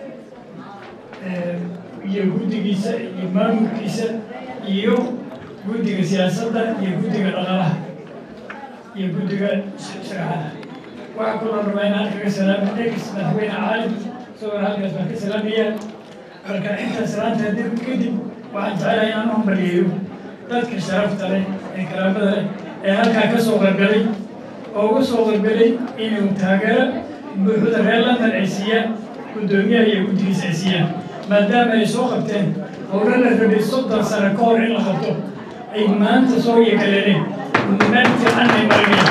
iyo guddigiisa iyo maamulkiisa iyo guddiga siyaasadda iyo guddiga dhaqaalaha iyo guddiga sharaxada waxaa kaloo rabaa inaan kaga salaamo ex madaxweyne caalim isagoo halkaas baan ka salaamayaa marka intaas salaanta dib kadib waxaan jecelahay inaan u hambalyeeyo dadka sharafta leh ee karaamada leh ee halkaa ka soo qargalay oo uga soo qargalay inuu taageero buuxda reer london ay siiyaan guddoomiyaha iyo guddigiisa ay siiyaan maadaama ay soo qabteen howlo la rabay soddon sano ka hor in la qabto ay maanta soo yagaleen meel fiican ay marinayaan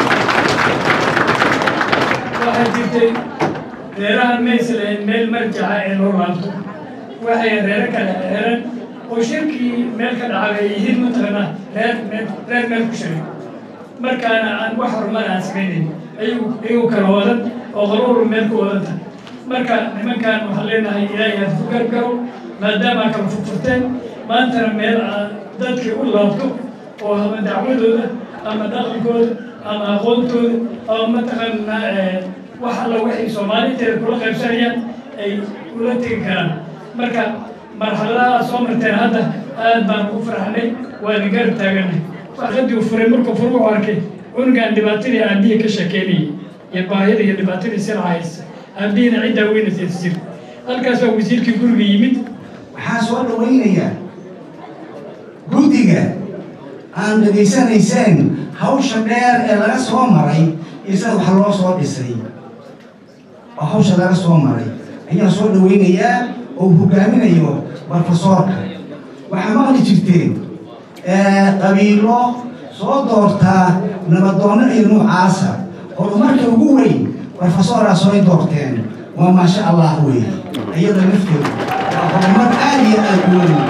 waxaa jirtay reerahan maysa lahayn meel marjaca ee loo laabto waxay reero kale xeeran oo shirkii meel ka dhacay ay yihiin mataqaanaa reer meel reer meel ku shiray markaana aan wax horumar aan samaynayn ayagu iyagu kala wadan oo qaruuru meel ku wadan tahay marka nimankan waxaan leenahay ilaahay aad ku gargaro maadaama kala furfurteen maantana meel aad dadkii u laabto oo ama dacwadooda ama dhaqankooda ama aqoontooda ama mataqaanaa wax alla waxay soomaaliteeda kula qaybsanayaan ay ula tegi karaan marka marxaladaha soo marteen hadda aad baan ugu farxnay waana garab taaganay qadii uu furay markuu fur wuxuu arkay cunugaan dhibaatadii aabihii ka sheekeynayay iyo baahida iyo dhibaatadii sila haysa aabihina ciddaa weynaysa jir halkaas baa wasiirkii guriga yimid waxaa soo dhawaynayaa guddiga aan dhegaysanayseen hawsha dheer ee laga soo maray isaga wax loo soo dhisay oo hawsha laga soo maray ayaa soo dhawaynayaa oo hogaaminayo barfasoorka waxaa maqli jirteen qabiilo soo doortaa nabadoonno iyo nuucaasa horumarka ugu weyn profesoraas horay doorteen waa maasha allah wey iyada lafteedu waa horumar aada iyo aada u weyn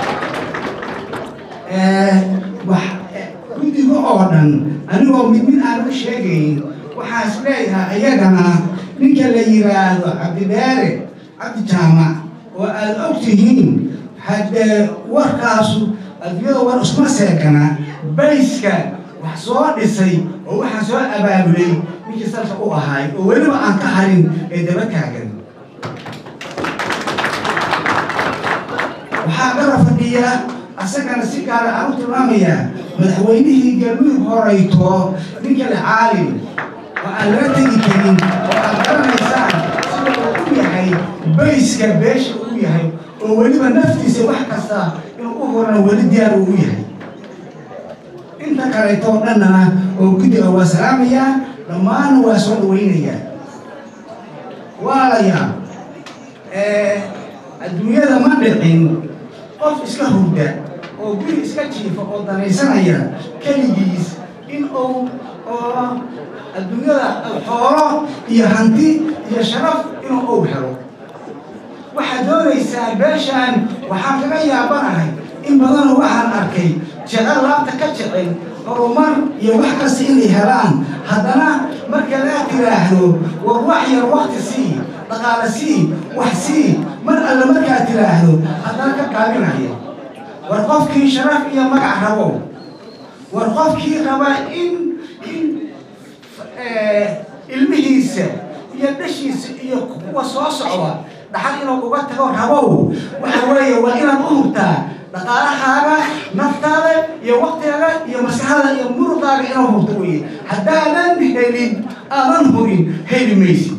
wax guddiga oo dhan anigoo mid mid aan u sheegayn waxaan is leeyahay iyagana ninka la yiraahdo cabdibeere cabdi jaamac oo aada og tihiin haddee warkaasu adduunyada war iskuma seekana bayska wax soo dhisay oo waxaan soo abaabulay ninkii salka u ahaay oo weliba aan ka harin ee daba taagan waxaa gara fadhiya asagana si gaara aan u tilmaamayaa madaxweynihii galmudug horayto ninka le caalim oo aan laga tegi karin oo aad garanaysaan sida uu u yahay bayska beesha uu yahay oo weliba naftiisa wax kasta inuu u horana weli diyaar uu u yahay inta kaleeto oo dhannana oo guddiga waa salaamayaa dhammaanna waa soo dhawaynayaa waalayaa adduunyada ma dhicin qof iska hurda oo guri iska jiifa oo danaysanaya keligiis in uu oo adduunyada xoolo iyo hanti iyo sharaf inuu ow helo waxaad doonaysaa beeshaan waxaan kaga yaabanahay in badanoo waxaan arkay jecel laabta ka jecel horumar iyo wax kasta inay helaan haddana marka laa tiraahdo war wax yar wakti sii dhaqaale sii wax sii mar alle markaad tiraahdo haddana ka gaabinaya war qofkii sharaf iyo magac rabo war qofkii raba in in ilmihiisa iyo dhashiisa iyo kuwa soo socda dhaxal inuu uga tago rabow waxa weeye waa inaad u hurtaa dhaqaalahaaga naftaada iyo waktigaaga iyo maskaxdaada iyo muruqaaga inuu hurto weye haddaadan helin aadan hurin heli maysid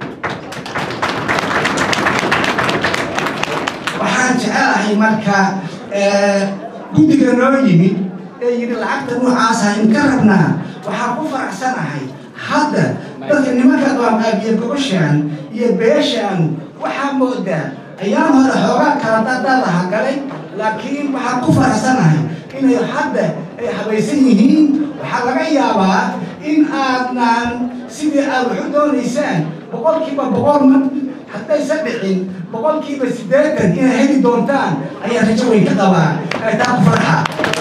waxaan jecelahay marka guddiga noo yimid ee yidhi lacagta noocaasa in ka rabnaa waxaan ku faraxsanahay hadda dadka nimanka qabanqaabiya gobashaan iyo beeshaan waxaa moodaa ayaan hore xoogaa kala dadadaha galay laakiin waxaan ku faraxsanahay inay hadda ay habaysan yihiin waxaa laga yaabaa in aadnaan sidii aad waxu doonaysaan boqolkiiba boqol ma haddaysa dhicin boqolkiiba siddeetan inay heli doontaan ayaa rajo weyn ka qabaa ay taa ku farxa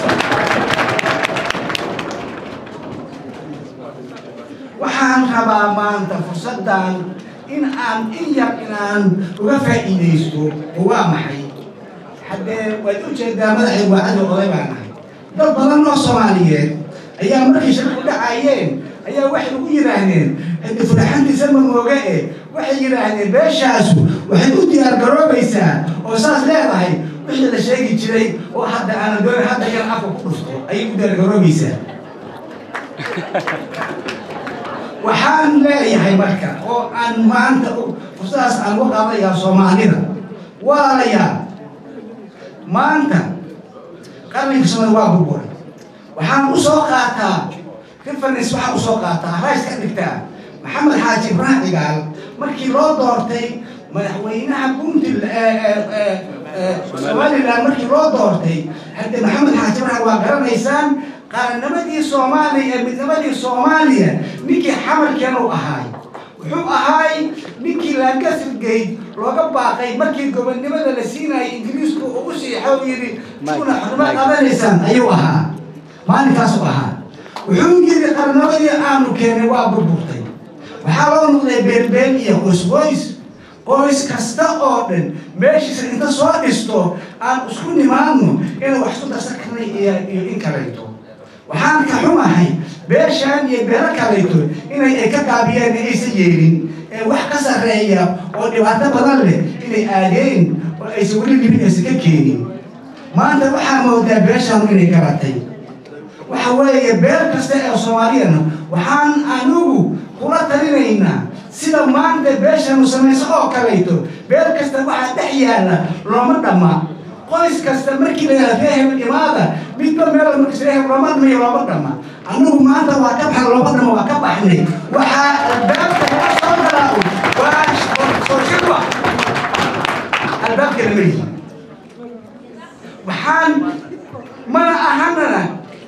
waxaan rabaa maanta fursaddan in aan in yar inaan uga faa'iidaysto oo waa maxay haddee waad u jeedaa madaxay waacadi oday baan ahay dad badan oo soomaaliyeed ayaa markay shirku dhacayeen ayaa waxay ugu yidhaahdeen hadi furaxantiisa ma mooga e waxay yidhaahdeen beeshaasu waxay u diyaar garoobaysaa oo saas leedahay wixii la sheegi jiray oo hadda aanan doon hadda yan afka ku dhufto ayay u diyaar garoobaysaa waxaan leeyahay marka oo aan maanta fursadaas aan u qaadayaa soomaalida walaalayaal maanta qarniga soomali waa burburay waxaan u soo qaataa reference waxaan usoo qaataa rays ka dhigtaa maxamed xaaji ibraahim cigaal markii loo doortay madaxweynaha puntland somaliland markii loo doortay hadde maxamed xaaji ibraahim waa garanaysaan qarannimadii soomaaliya ee midnimadii soomaaliya ninkii xamalkeen u ahaay wuxuu ahaay ninkii laangasirgeyd looga baaqay markii gobonnimada la siinayay ingiriisku uu u siixo yidhi kuna xurmo qabanaysaan ayuu ahaa maalinkaasuu ahaa wuxuu yidhi qarannimadii aanu keenay waa burburtay waxaa loo noqday beelbeel iyo qoysqoys qoys kasta oo dhan meeshiisa inta soo dhisto aan isku nimaadno inay wax isku darsan karnay iyo in kalayto waxaan ka xumahay beeshaan iyo beelo kalayto inay ay ka gaabiyeen ee aysan yeelin ee wax ka sarreeya oo dhibaato badan leh inay aadeen oo aysan weli libin aysan ka keenin maanta waxaa moodaa beeshaan inay garatay waxa weeye beel kasta ee soomaaliyana waxaan anigu kula talinaynaa sida maanta beeshanu samayso oo kalayto beel kasta waxaa dhex yaalla looma dhamma qoys kasta markii la yidhahdo reehel imaada midba meel markis reehel looma dhamayo looma dhamma anigu maanta waa ka baxay looma dhama waa ka baxnay waxaa albaabka laga soo galaa waa soo shirwa albaabka lama yihi waxaan mana ahanana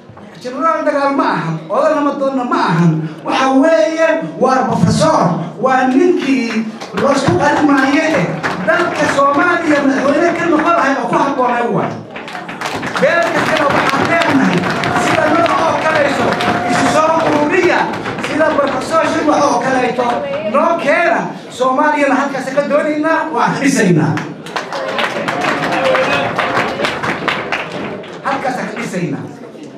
jenaraal dagaal ma ahan odan lamadoonna ma ahan waxa weeye waa professor waa ninkii loosku qarimaayo eh dalka soomaaliya madaxweyne ka noqon lahay oo ku habboonay waay beel kastana waxaan leenahay sida noo oo kalayso isu soo ururiya sida professor shirwax oo kaleeto noo keena soomaaliyana halkaas ka doonaynaa waan dhisaynaa halkaas ka dhisaynaa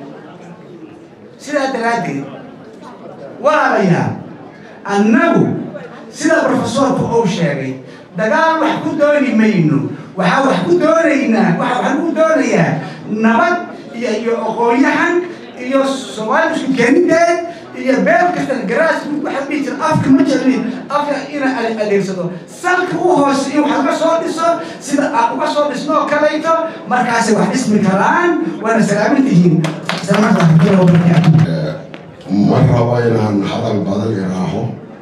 sidaa daraaddeed walaalayaal annagu sida professorku uu sheegay dagaal wax ku dooni mayno waxaa wax ku doonaynaa waxa waxaan ku doonayaa nabad iyo iyo aqoon-yahan iyo soomaali isku keeninteed iyo beel kasta garaas waxaa dhihi jira afka ma jeclin afka ina adeegsado salka u hoose in wax uga soo dhiso sida aan uga soo dhisnoo kalayto markaasay wax dhismi karaan waana salaamin tihiin ma rabo inaan hadal badan iraaho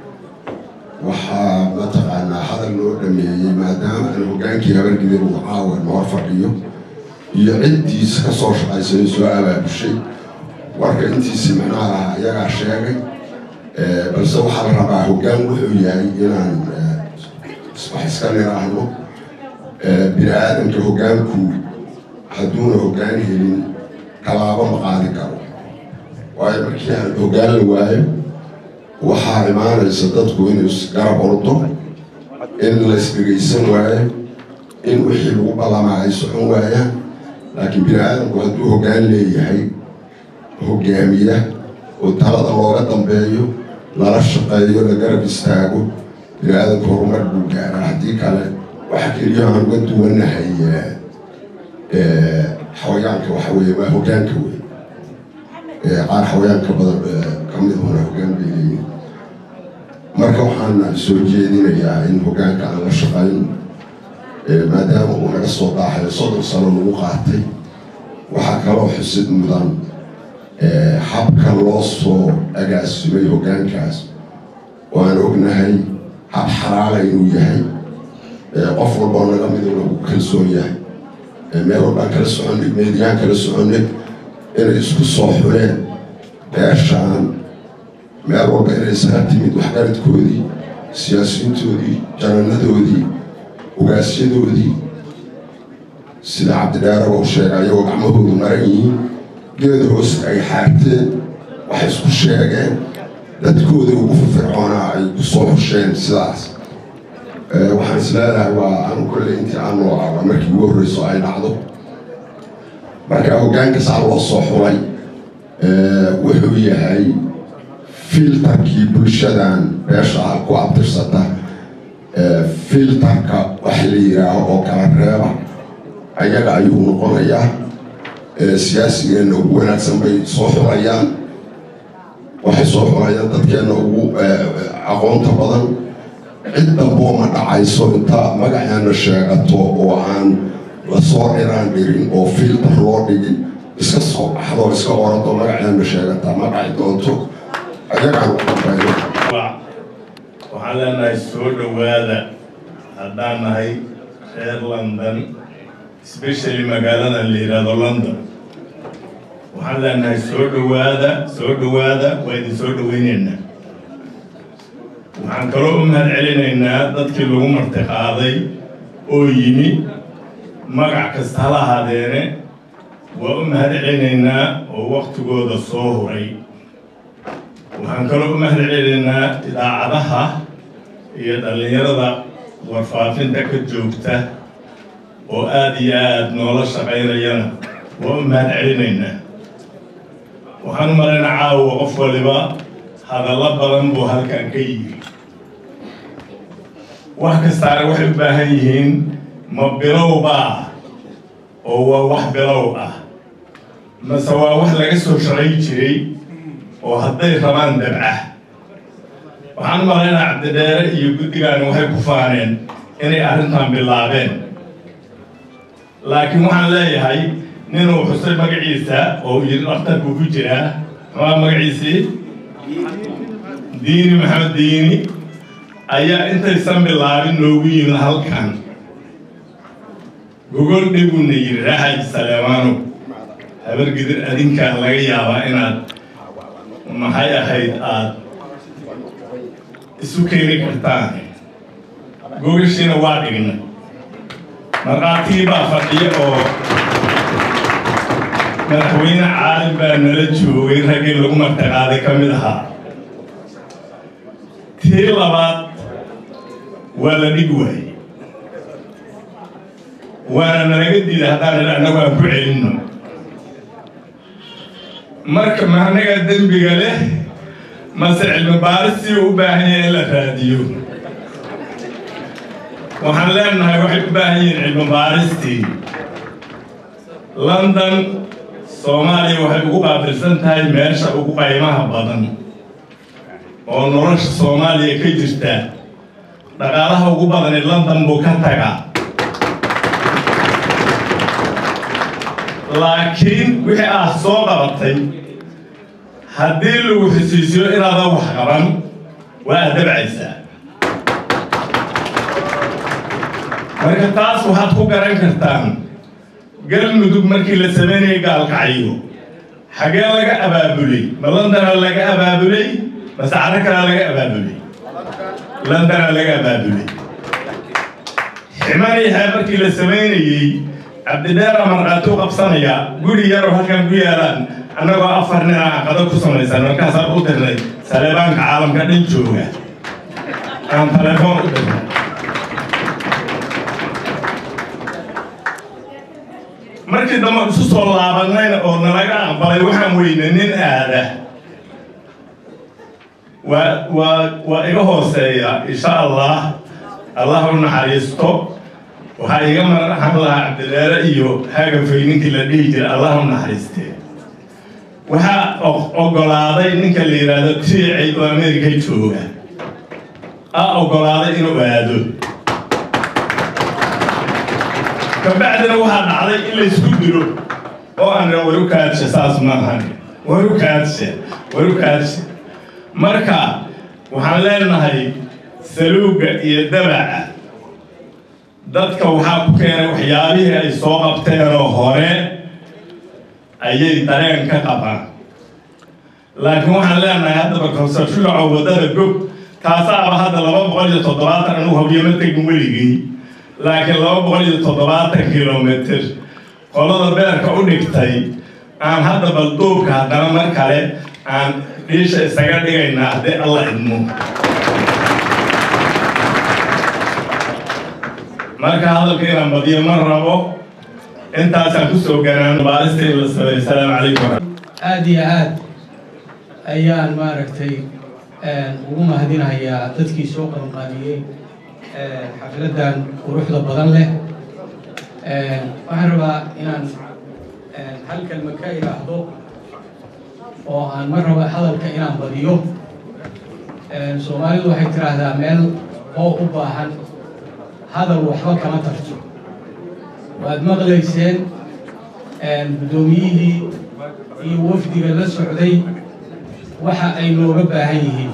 waxaa mataqaanaa hadal loo dhameeyey maadaama aan hogaankii habargidir uu caawa noor fadhiyo iyo ciddiisa ka soo shaqaysanay soo abaabushay warka intiisi macnaha ayagaa sheegay balse waxaa la rabaa hoggaan wuxuu yahay inaan wax iska niraahno bini aadamka hoggaanku hadduuna hoggaan helin tallaabo ma qaadi karo waayo markii aan hoggaan la waayo waxaa imaanaysa dadku inuu isgarab ordo in la isdhegaysan waayo in wixii lagu ballamaa ay socon waayaan laakiin bini aadamku hadduu hoggaan leeyahay hogaamiya oo talada looga dambeeyo lala shaqeeyo la garab istaago bini aadamku horumar buu gaaraa haddii kale waxa keliya aan uga duwanahay xawayaanka waxa weeye waa hoggaanka wey qaar xawayaanka badan ka mid hona hoggaan bay leeyihin marka waxaan soo jeedinayaa in hoggaanka aan la shaqayn maadaama uu naga soo daaxayo soddon sano lagu qaatay waxaa kaloo xusid mudan habka loo soo agaasimay hoggaankaas oo aan ognahay hab xalaala inuu yahay qof walboo naga mid lagu kalsoon yahay meel walbaan kala soconnay meediyaan kala soconnay inay isku soo xuleen beeshaan meel walba inay isaga timid waxgaradkoodii siyaasiyiintoodii jananadoodii ugaasyadoodii sida cabdidheeraba u sheegay ayagoo gacmahoodu maran yihiin geeda hoose ay xaarteen waxay isku sheegeen dadkooda ugu firfircoonaa ay ku soo xusheen sidaas waxaan is leedahay waa anu kolle intii aan noolaa waa markii ugu horreyso ay dhacdo marka hoggaanka saa loo soo xulay wuxuu yahay filtarkii bulshadan beesha ah ku abtirsata filtarka wax la yidhaaho oo kala reeba ayaga ayuu noqonayaa siyaasigeenna ugu wanaagsan bay soo xulayaan waxay soo xulayaan dadkeenna ugu aqoonta badan cid damboo ma dhacayso inta magaceena sheegato oo aan lasoo dhiraan dhirin oo filtar loo dhigin iska soo baxdo iska orado magaceena sheegata ma dhaci doonto ayagaan u dambeeyo waxaan leenahay soo dhowaada haddaan nahay reer london especially magaalada la yidhaahdo london waxaan leenahay soo dhowaada soo dhowaada waa idin soo dhoweyneynaa waxaan kaloo u mahad celinaynaa dadkii lagu marti qaaday oo yimi magac kasta hala ahaadeene waa u mahad celinaynaa oo waktigooda soo huray waxaan kaloo u mahad celinaynaa idaacadaha iyo dhallinyarada warfaafinta ka joogta oo aada iyo aada noola shaqaynayana waa u mahad celinaynaa waxaan u malaynaa caawa qof waliba hadallo badan buu halkan ka yiri wax kastaana waxay u baahan yihiin ma bilowbaa oo waa wax bilow ah mase waa wax laga soo shaqay jiray oo hadday rabaan dabca waxaan u malaynaa cabdidheere iyo guddigaani waxay ku faaneen inay arrintan bilaabeen laakiin waxaan leeyahay ninuu xusay magaciisa oo yidhi dhakhtarku ku jiraa maxaa magaciisii diini maxamed diini ayaa intaysan bilaabin noogu yimid halkan gogol dhiguna yidhi raaxaji saleemaano habargidir adinkaa laga yaabaa inaad maxay ahayd aad isu keeni kartaan gogashiina waa dhignay markhaatii baa fadhiya oo madaxweyne caalim baa nala joogay raggii lagu martaqaaday ka mid ahaa tii labaad waa la dhig waayey waana nalaga diiday haddaan idha annagu aan ku celinno marka mahnaga dembiga leh mase cilmi baaristii u baahan yahay in la raadiyo waxaan leenahay waxay u baahan yihiin cilmi baaristii london soomaaliya waxay ugu qaabilsan tahay meesha ugu qaymaha badan oo nolosha soomaaliya ka jirta dhaqaalaha ugu badani london buu ka tagaa laakiin wixii aad soo qabatay haddii lagu xisiisiyo inaadan wax qaban waa aad dabcaysaa marka taas waxaad ku garan kartaan galmudug markii la samaynayay gaalkacyo xagee laga abaabulay ma londona laga abaabulay mase carro kalea laga abaabulay londona laga abaabulay ximaniyaha markii la samaynayey cabdidheera markhaati u qabsanaya guri yaroo halkan ku yaalaan annagoo afar nin aan qado ku samaysan markaasaan u dirnay saleebaanka caalamka dhan jooga aan telefoon u dirnay markii dambe isu soo laabanayna oo nalaga aqbalay waxaan weyne nin aada waa waa waa iga hooseeya insha allah allah u naxariisto waxaa iga maraxan lahaa cabdileere iyo hagafay ninkii la dhihi jiray allah u naxariistee waxaa ogolaaday ninka la yidhaahdo tiicay oo ameerika jooga a ogolaaday inuu aado kabacdina waxaa dhacday in laysku dilo oo aanan waru kaadshe saas maahan waru kaadshe waru kaadshe marka waxaan leenahay saluugga iyo dabaca dadka waxaa ku keenay waxyaabihii ay soo qabteenoo hore ayay dareen ka qabaan laakiin waxaan leenahay haddaba kawsashugaco waddada gog kaasaaba hadda laba boqol iyo toddobaatan anugu habyama tegin weligii laakiin laba boqol iyo toddobaatan kilomitr qolada beerka u dhigtay aan hadda balduubka haddana mar kale aan dhiisha isaga dhigaynaa haddii alla idmo marka hadalka inaan badiyo ma rabo intaasaan kusoo ganaan baarista in la sameeyo asalaamu calaykum aada iyo aad ayaan maaragtay ugu mahadinayaa dadkii soo qabanqaabiyey xafladan quruxda badan leh waxaan rabaa inaan hal kelma ka idhaahdo oo aan mar raba hadalka inaan badiyo soomaalidu waxay tiraahdaa meel oo u baahan hadal waxba kama tarto waad maqlayseen guddoomiyihii iyo wafdiga la socday waxa ay nooga baahan yihiin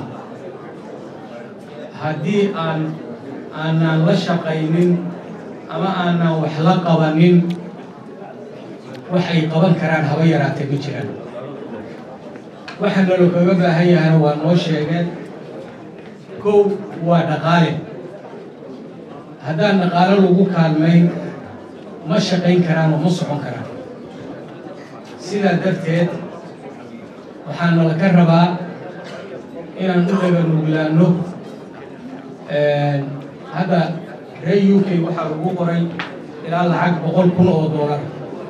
haddii aan aanaan la shaqaynin ama aanaan wax la qabanin waxay qaban karaan haba yaraatee ma jiraan waxa nalo kaga baahan yahana waa noo sheegeen kow waa dhaqaale haddaan dhaqaale lagu kaalmayn ma shaqayn karaan oo ma socon karaan sidaa darteed waxaa nala ka rabaa inaan u dhaga nuglaanno hadda reer u k waxaa lagu qoray ilaa lacag boqol kun oo doolar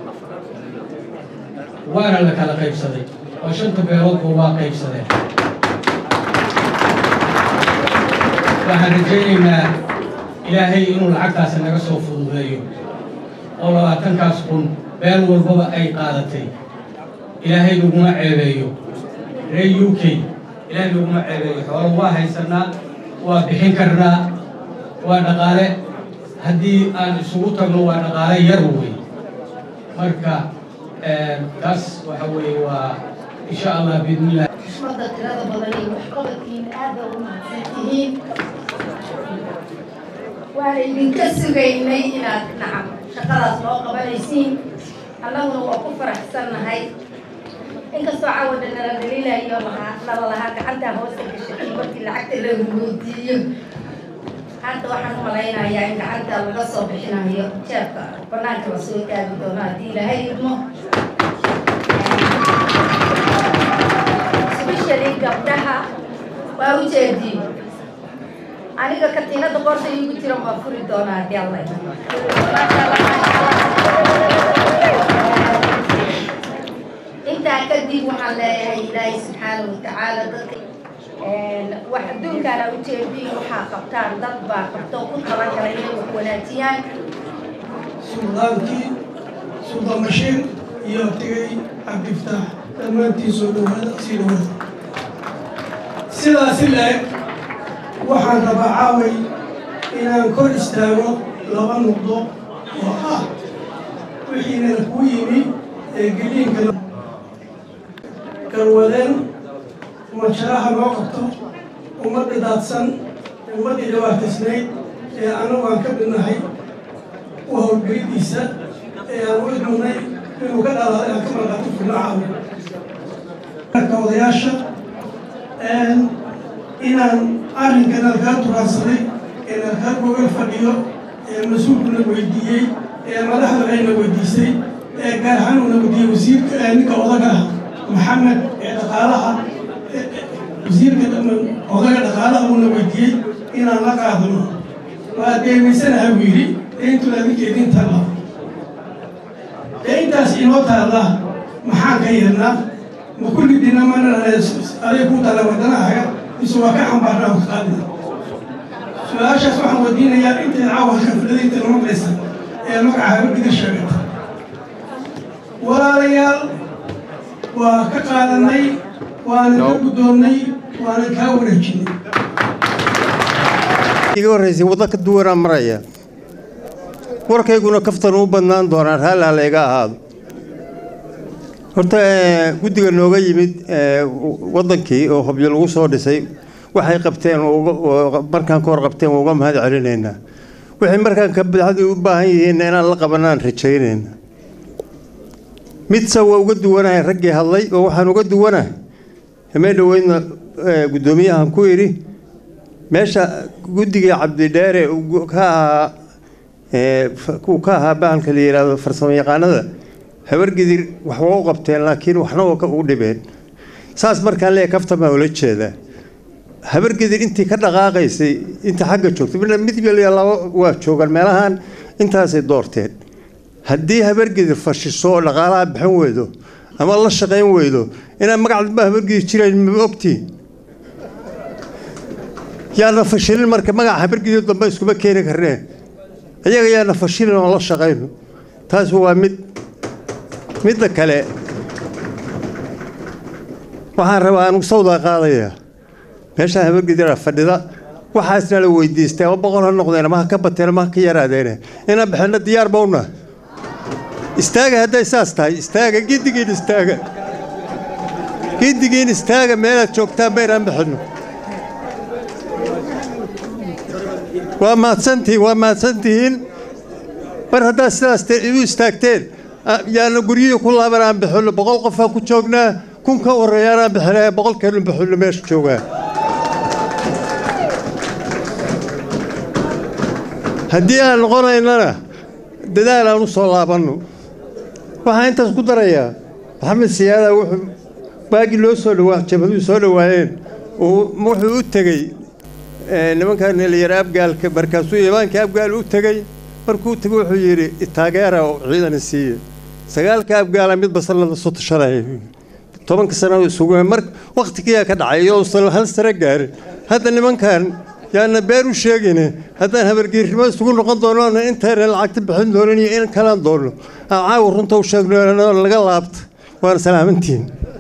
waana la kala qaybsaday oo shanta beeloodba waa qaybsadeen waxaan rajaynaynaa ilaahay inuu lacagtaasi naga soo fududeeyo oo labaatankaas kun beel walbaba ay qaadatay ilaahay naguma ceebeeyo reer u k ilaahay naguma ceebeeyo xoolo waa haysanaa waa bixin karnaa waa dhaqaale haddii aan isugu tagno waa dhaqaale yar wey marka taas waxa weeye waa insha allah biidnillah xushmada tirada badan iyo waxqabadkiina aad bay ugu mahadsan tihiin waana idinka sugaynay inaad nacam shaqadaas noo qabanaysiin annaguna waa ku faraxsannahay inkastoo cawada nala dhaliilayo lahaa nala lahaa gacantaa hoosta gashatay markii lacagta la weydiiyo hadda waxaan u malaynayaa in gacanta laga soo bixinayo jeebka banaanka la soo taagi doono haddii ilaahay idmo especially gabdhaha waa u jeediin aniga katiinada qorta iigu jira waa furi doonaa haddii alla idmo intaa kadib waxaan leeyahay ilaahay subxaana watacaala dadka wax adduunkaana ujeediin waxaa qabtaan dad baa qabtoo ku talagalay inay wax wanaajiyaan suldaankii suldaan bashiir iyo tegay cabdiftaax dhammaantiin soo dhawaada sii dhawaada sidaasi la-eg waxaan rabaa caaway inaan kor istaago laba nuqdo oo ah wixiina ku yimi ee geliinka garwadeen majaraha loo qabto ummadda daadsan ummaddii dhibaataysnayd ee annagu aan ka midnahay u howlgelidiisa ee aan u idmunay inuu ka dhalaaday aan ka marqaato filacaawi marka odayaasha inaan arrinkan alkaa turaansaday ee alkaa gogol fadhiyo ee mas-uulkuna weydiiyey ee madaxda ayna weydiisay ee gaar ahaan uuna weydiiyey wasiirka ninka odaga ah maxamed ee dhaqaalaha wasiirka odaga dhaqaalaha uuna weydiiyey inaan la qaadano waa deemaysanaha buu yidhi deintuna adinka idin taalla deintaas inoo taalla maxaan ka yeelnaa ma kulli dina mana aday ku taalla wadanahaga mise waa ka xambaarnaa ka qaadina su-aashaas waxaan weydiinayaa intayd caawa xaflada inta maqlaysa ee magaca habadhiga sheegata walaalayaal waa ka qaadanay waana ka guddoonnay waana kaa wareejinay iga horraysay waddo ka duwanaa maraya warkayguna kaftan u badnaan doonaa raalli ha layga ahaado horta guddiga nooga yimid waddankii oo hobyo lagu soo dhisay waxay qabteen markaan ka hor qabteen waa uga mahad celinaynaa waxay markaan ka bidxadii u baahan yihiinna inaan la qabanaan rajaynayna midse waa uga duwanahay raggii hadlay oo waxaan uga duwanahay hameen dhoweydna guddoomiyahan ku idhi meesha guddigii cabdidheere ka ahaa uu ka ahaa bahalka la yidhaahdo farsamo yaqaanada habargidir wax waa u qabteen laakiin waxna waa u dhibeen saas markaan leeyahay kaftamaa ula jeedaa habargidir intii ka dhaqaaqaysay inta xagga joogtay mid iyo laba waa joogaan meelahan intaasay doorteen haddii habargidir fashiso oo dhaqaalaha bixin weydo ama la shaqayn weydo inaan magacdaba habargidir jirayn ma ogtiin yaana fashilin marka magaca habargidir dambe iskuma keeni karneen iyaga yaana fashilin oo la shaqayno taas waa mid midda kale waxaan rabaa anugu sawdaa qaadayaa meeshaan habargidira fadhida waxaasna la weydiistay ama boqol ha noqdeen ama ha ka bateen ama ha ka yaraadeene inaan bixinno diyaar bawna istaaga hadday saas tahay istaaga giddigiin istaaga giddigiin istaaga meelaad joogtaan baynaan bixinno waa mahadsantihiin waa mahadsantihiin mar haddaad sidaas u istaagteen yaana guryihii ku laaban aan bixinno boqol qofaa ku joognaa kun ka horreeyaan aan bixinaya boqolkeenu bixinno meesha joogaa haddii aan noqonaynana dadaal aan u soo laabanno waxaan intaas ku darayaa maxamed siyaada wuxuu baagii loo soo dhawaa jabaduu soo dhowaayeen wuxuu u tegey nimankan dhalinyaro abgaalka markaasuu imaanka abgaal u tegey markuu tegey wuxuu yidhi taageera oo ciidan siiye sagaalka abgaala mid basalada soo tashanaya tobanka sano isugu mar wakhtigiyaa ka dhacay iyo uusan hal sare gaarin hadda nimankan yaana beer u sheegayne haddaan habargeernimo isugu noqon doono intayna lacagta bixin doonin iyo in kalaan doono aan caawa runta u sheegno laga laabta waana salaamantiin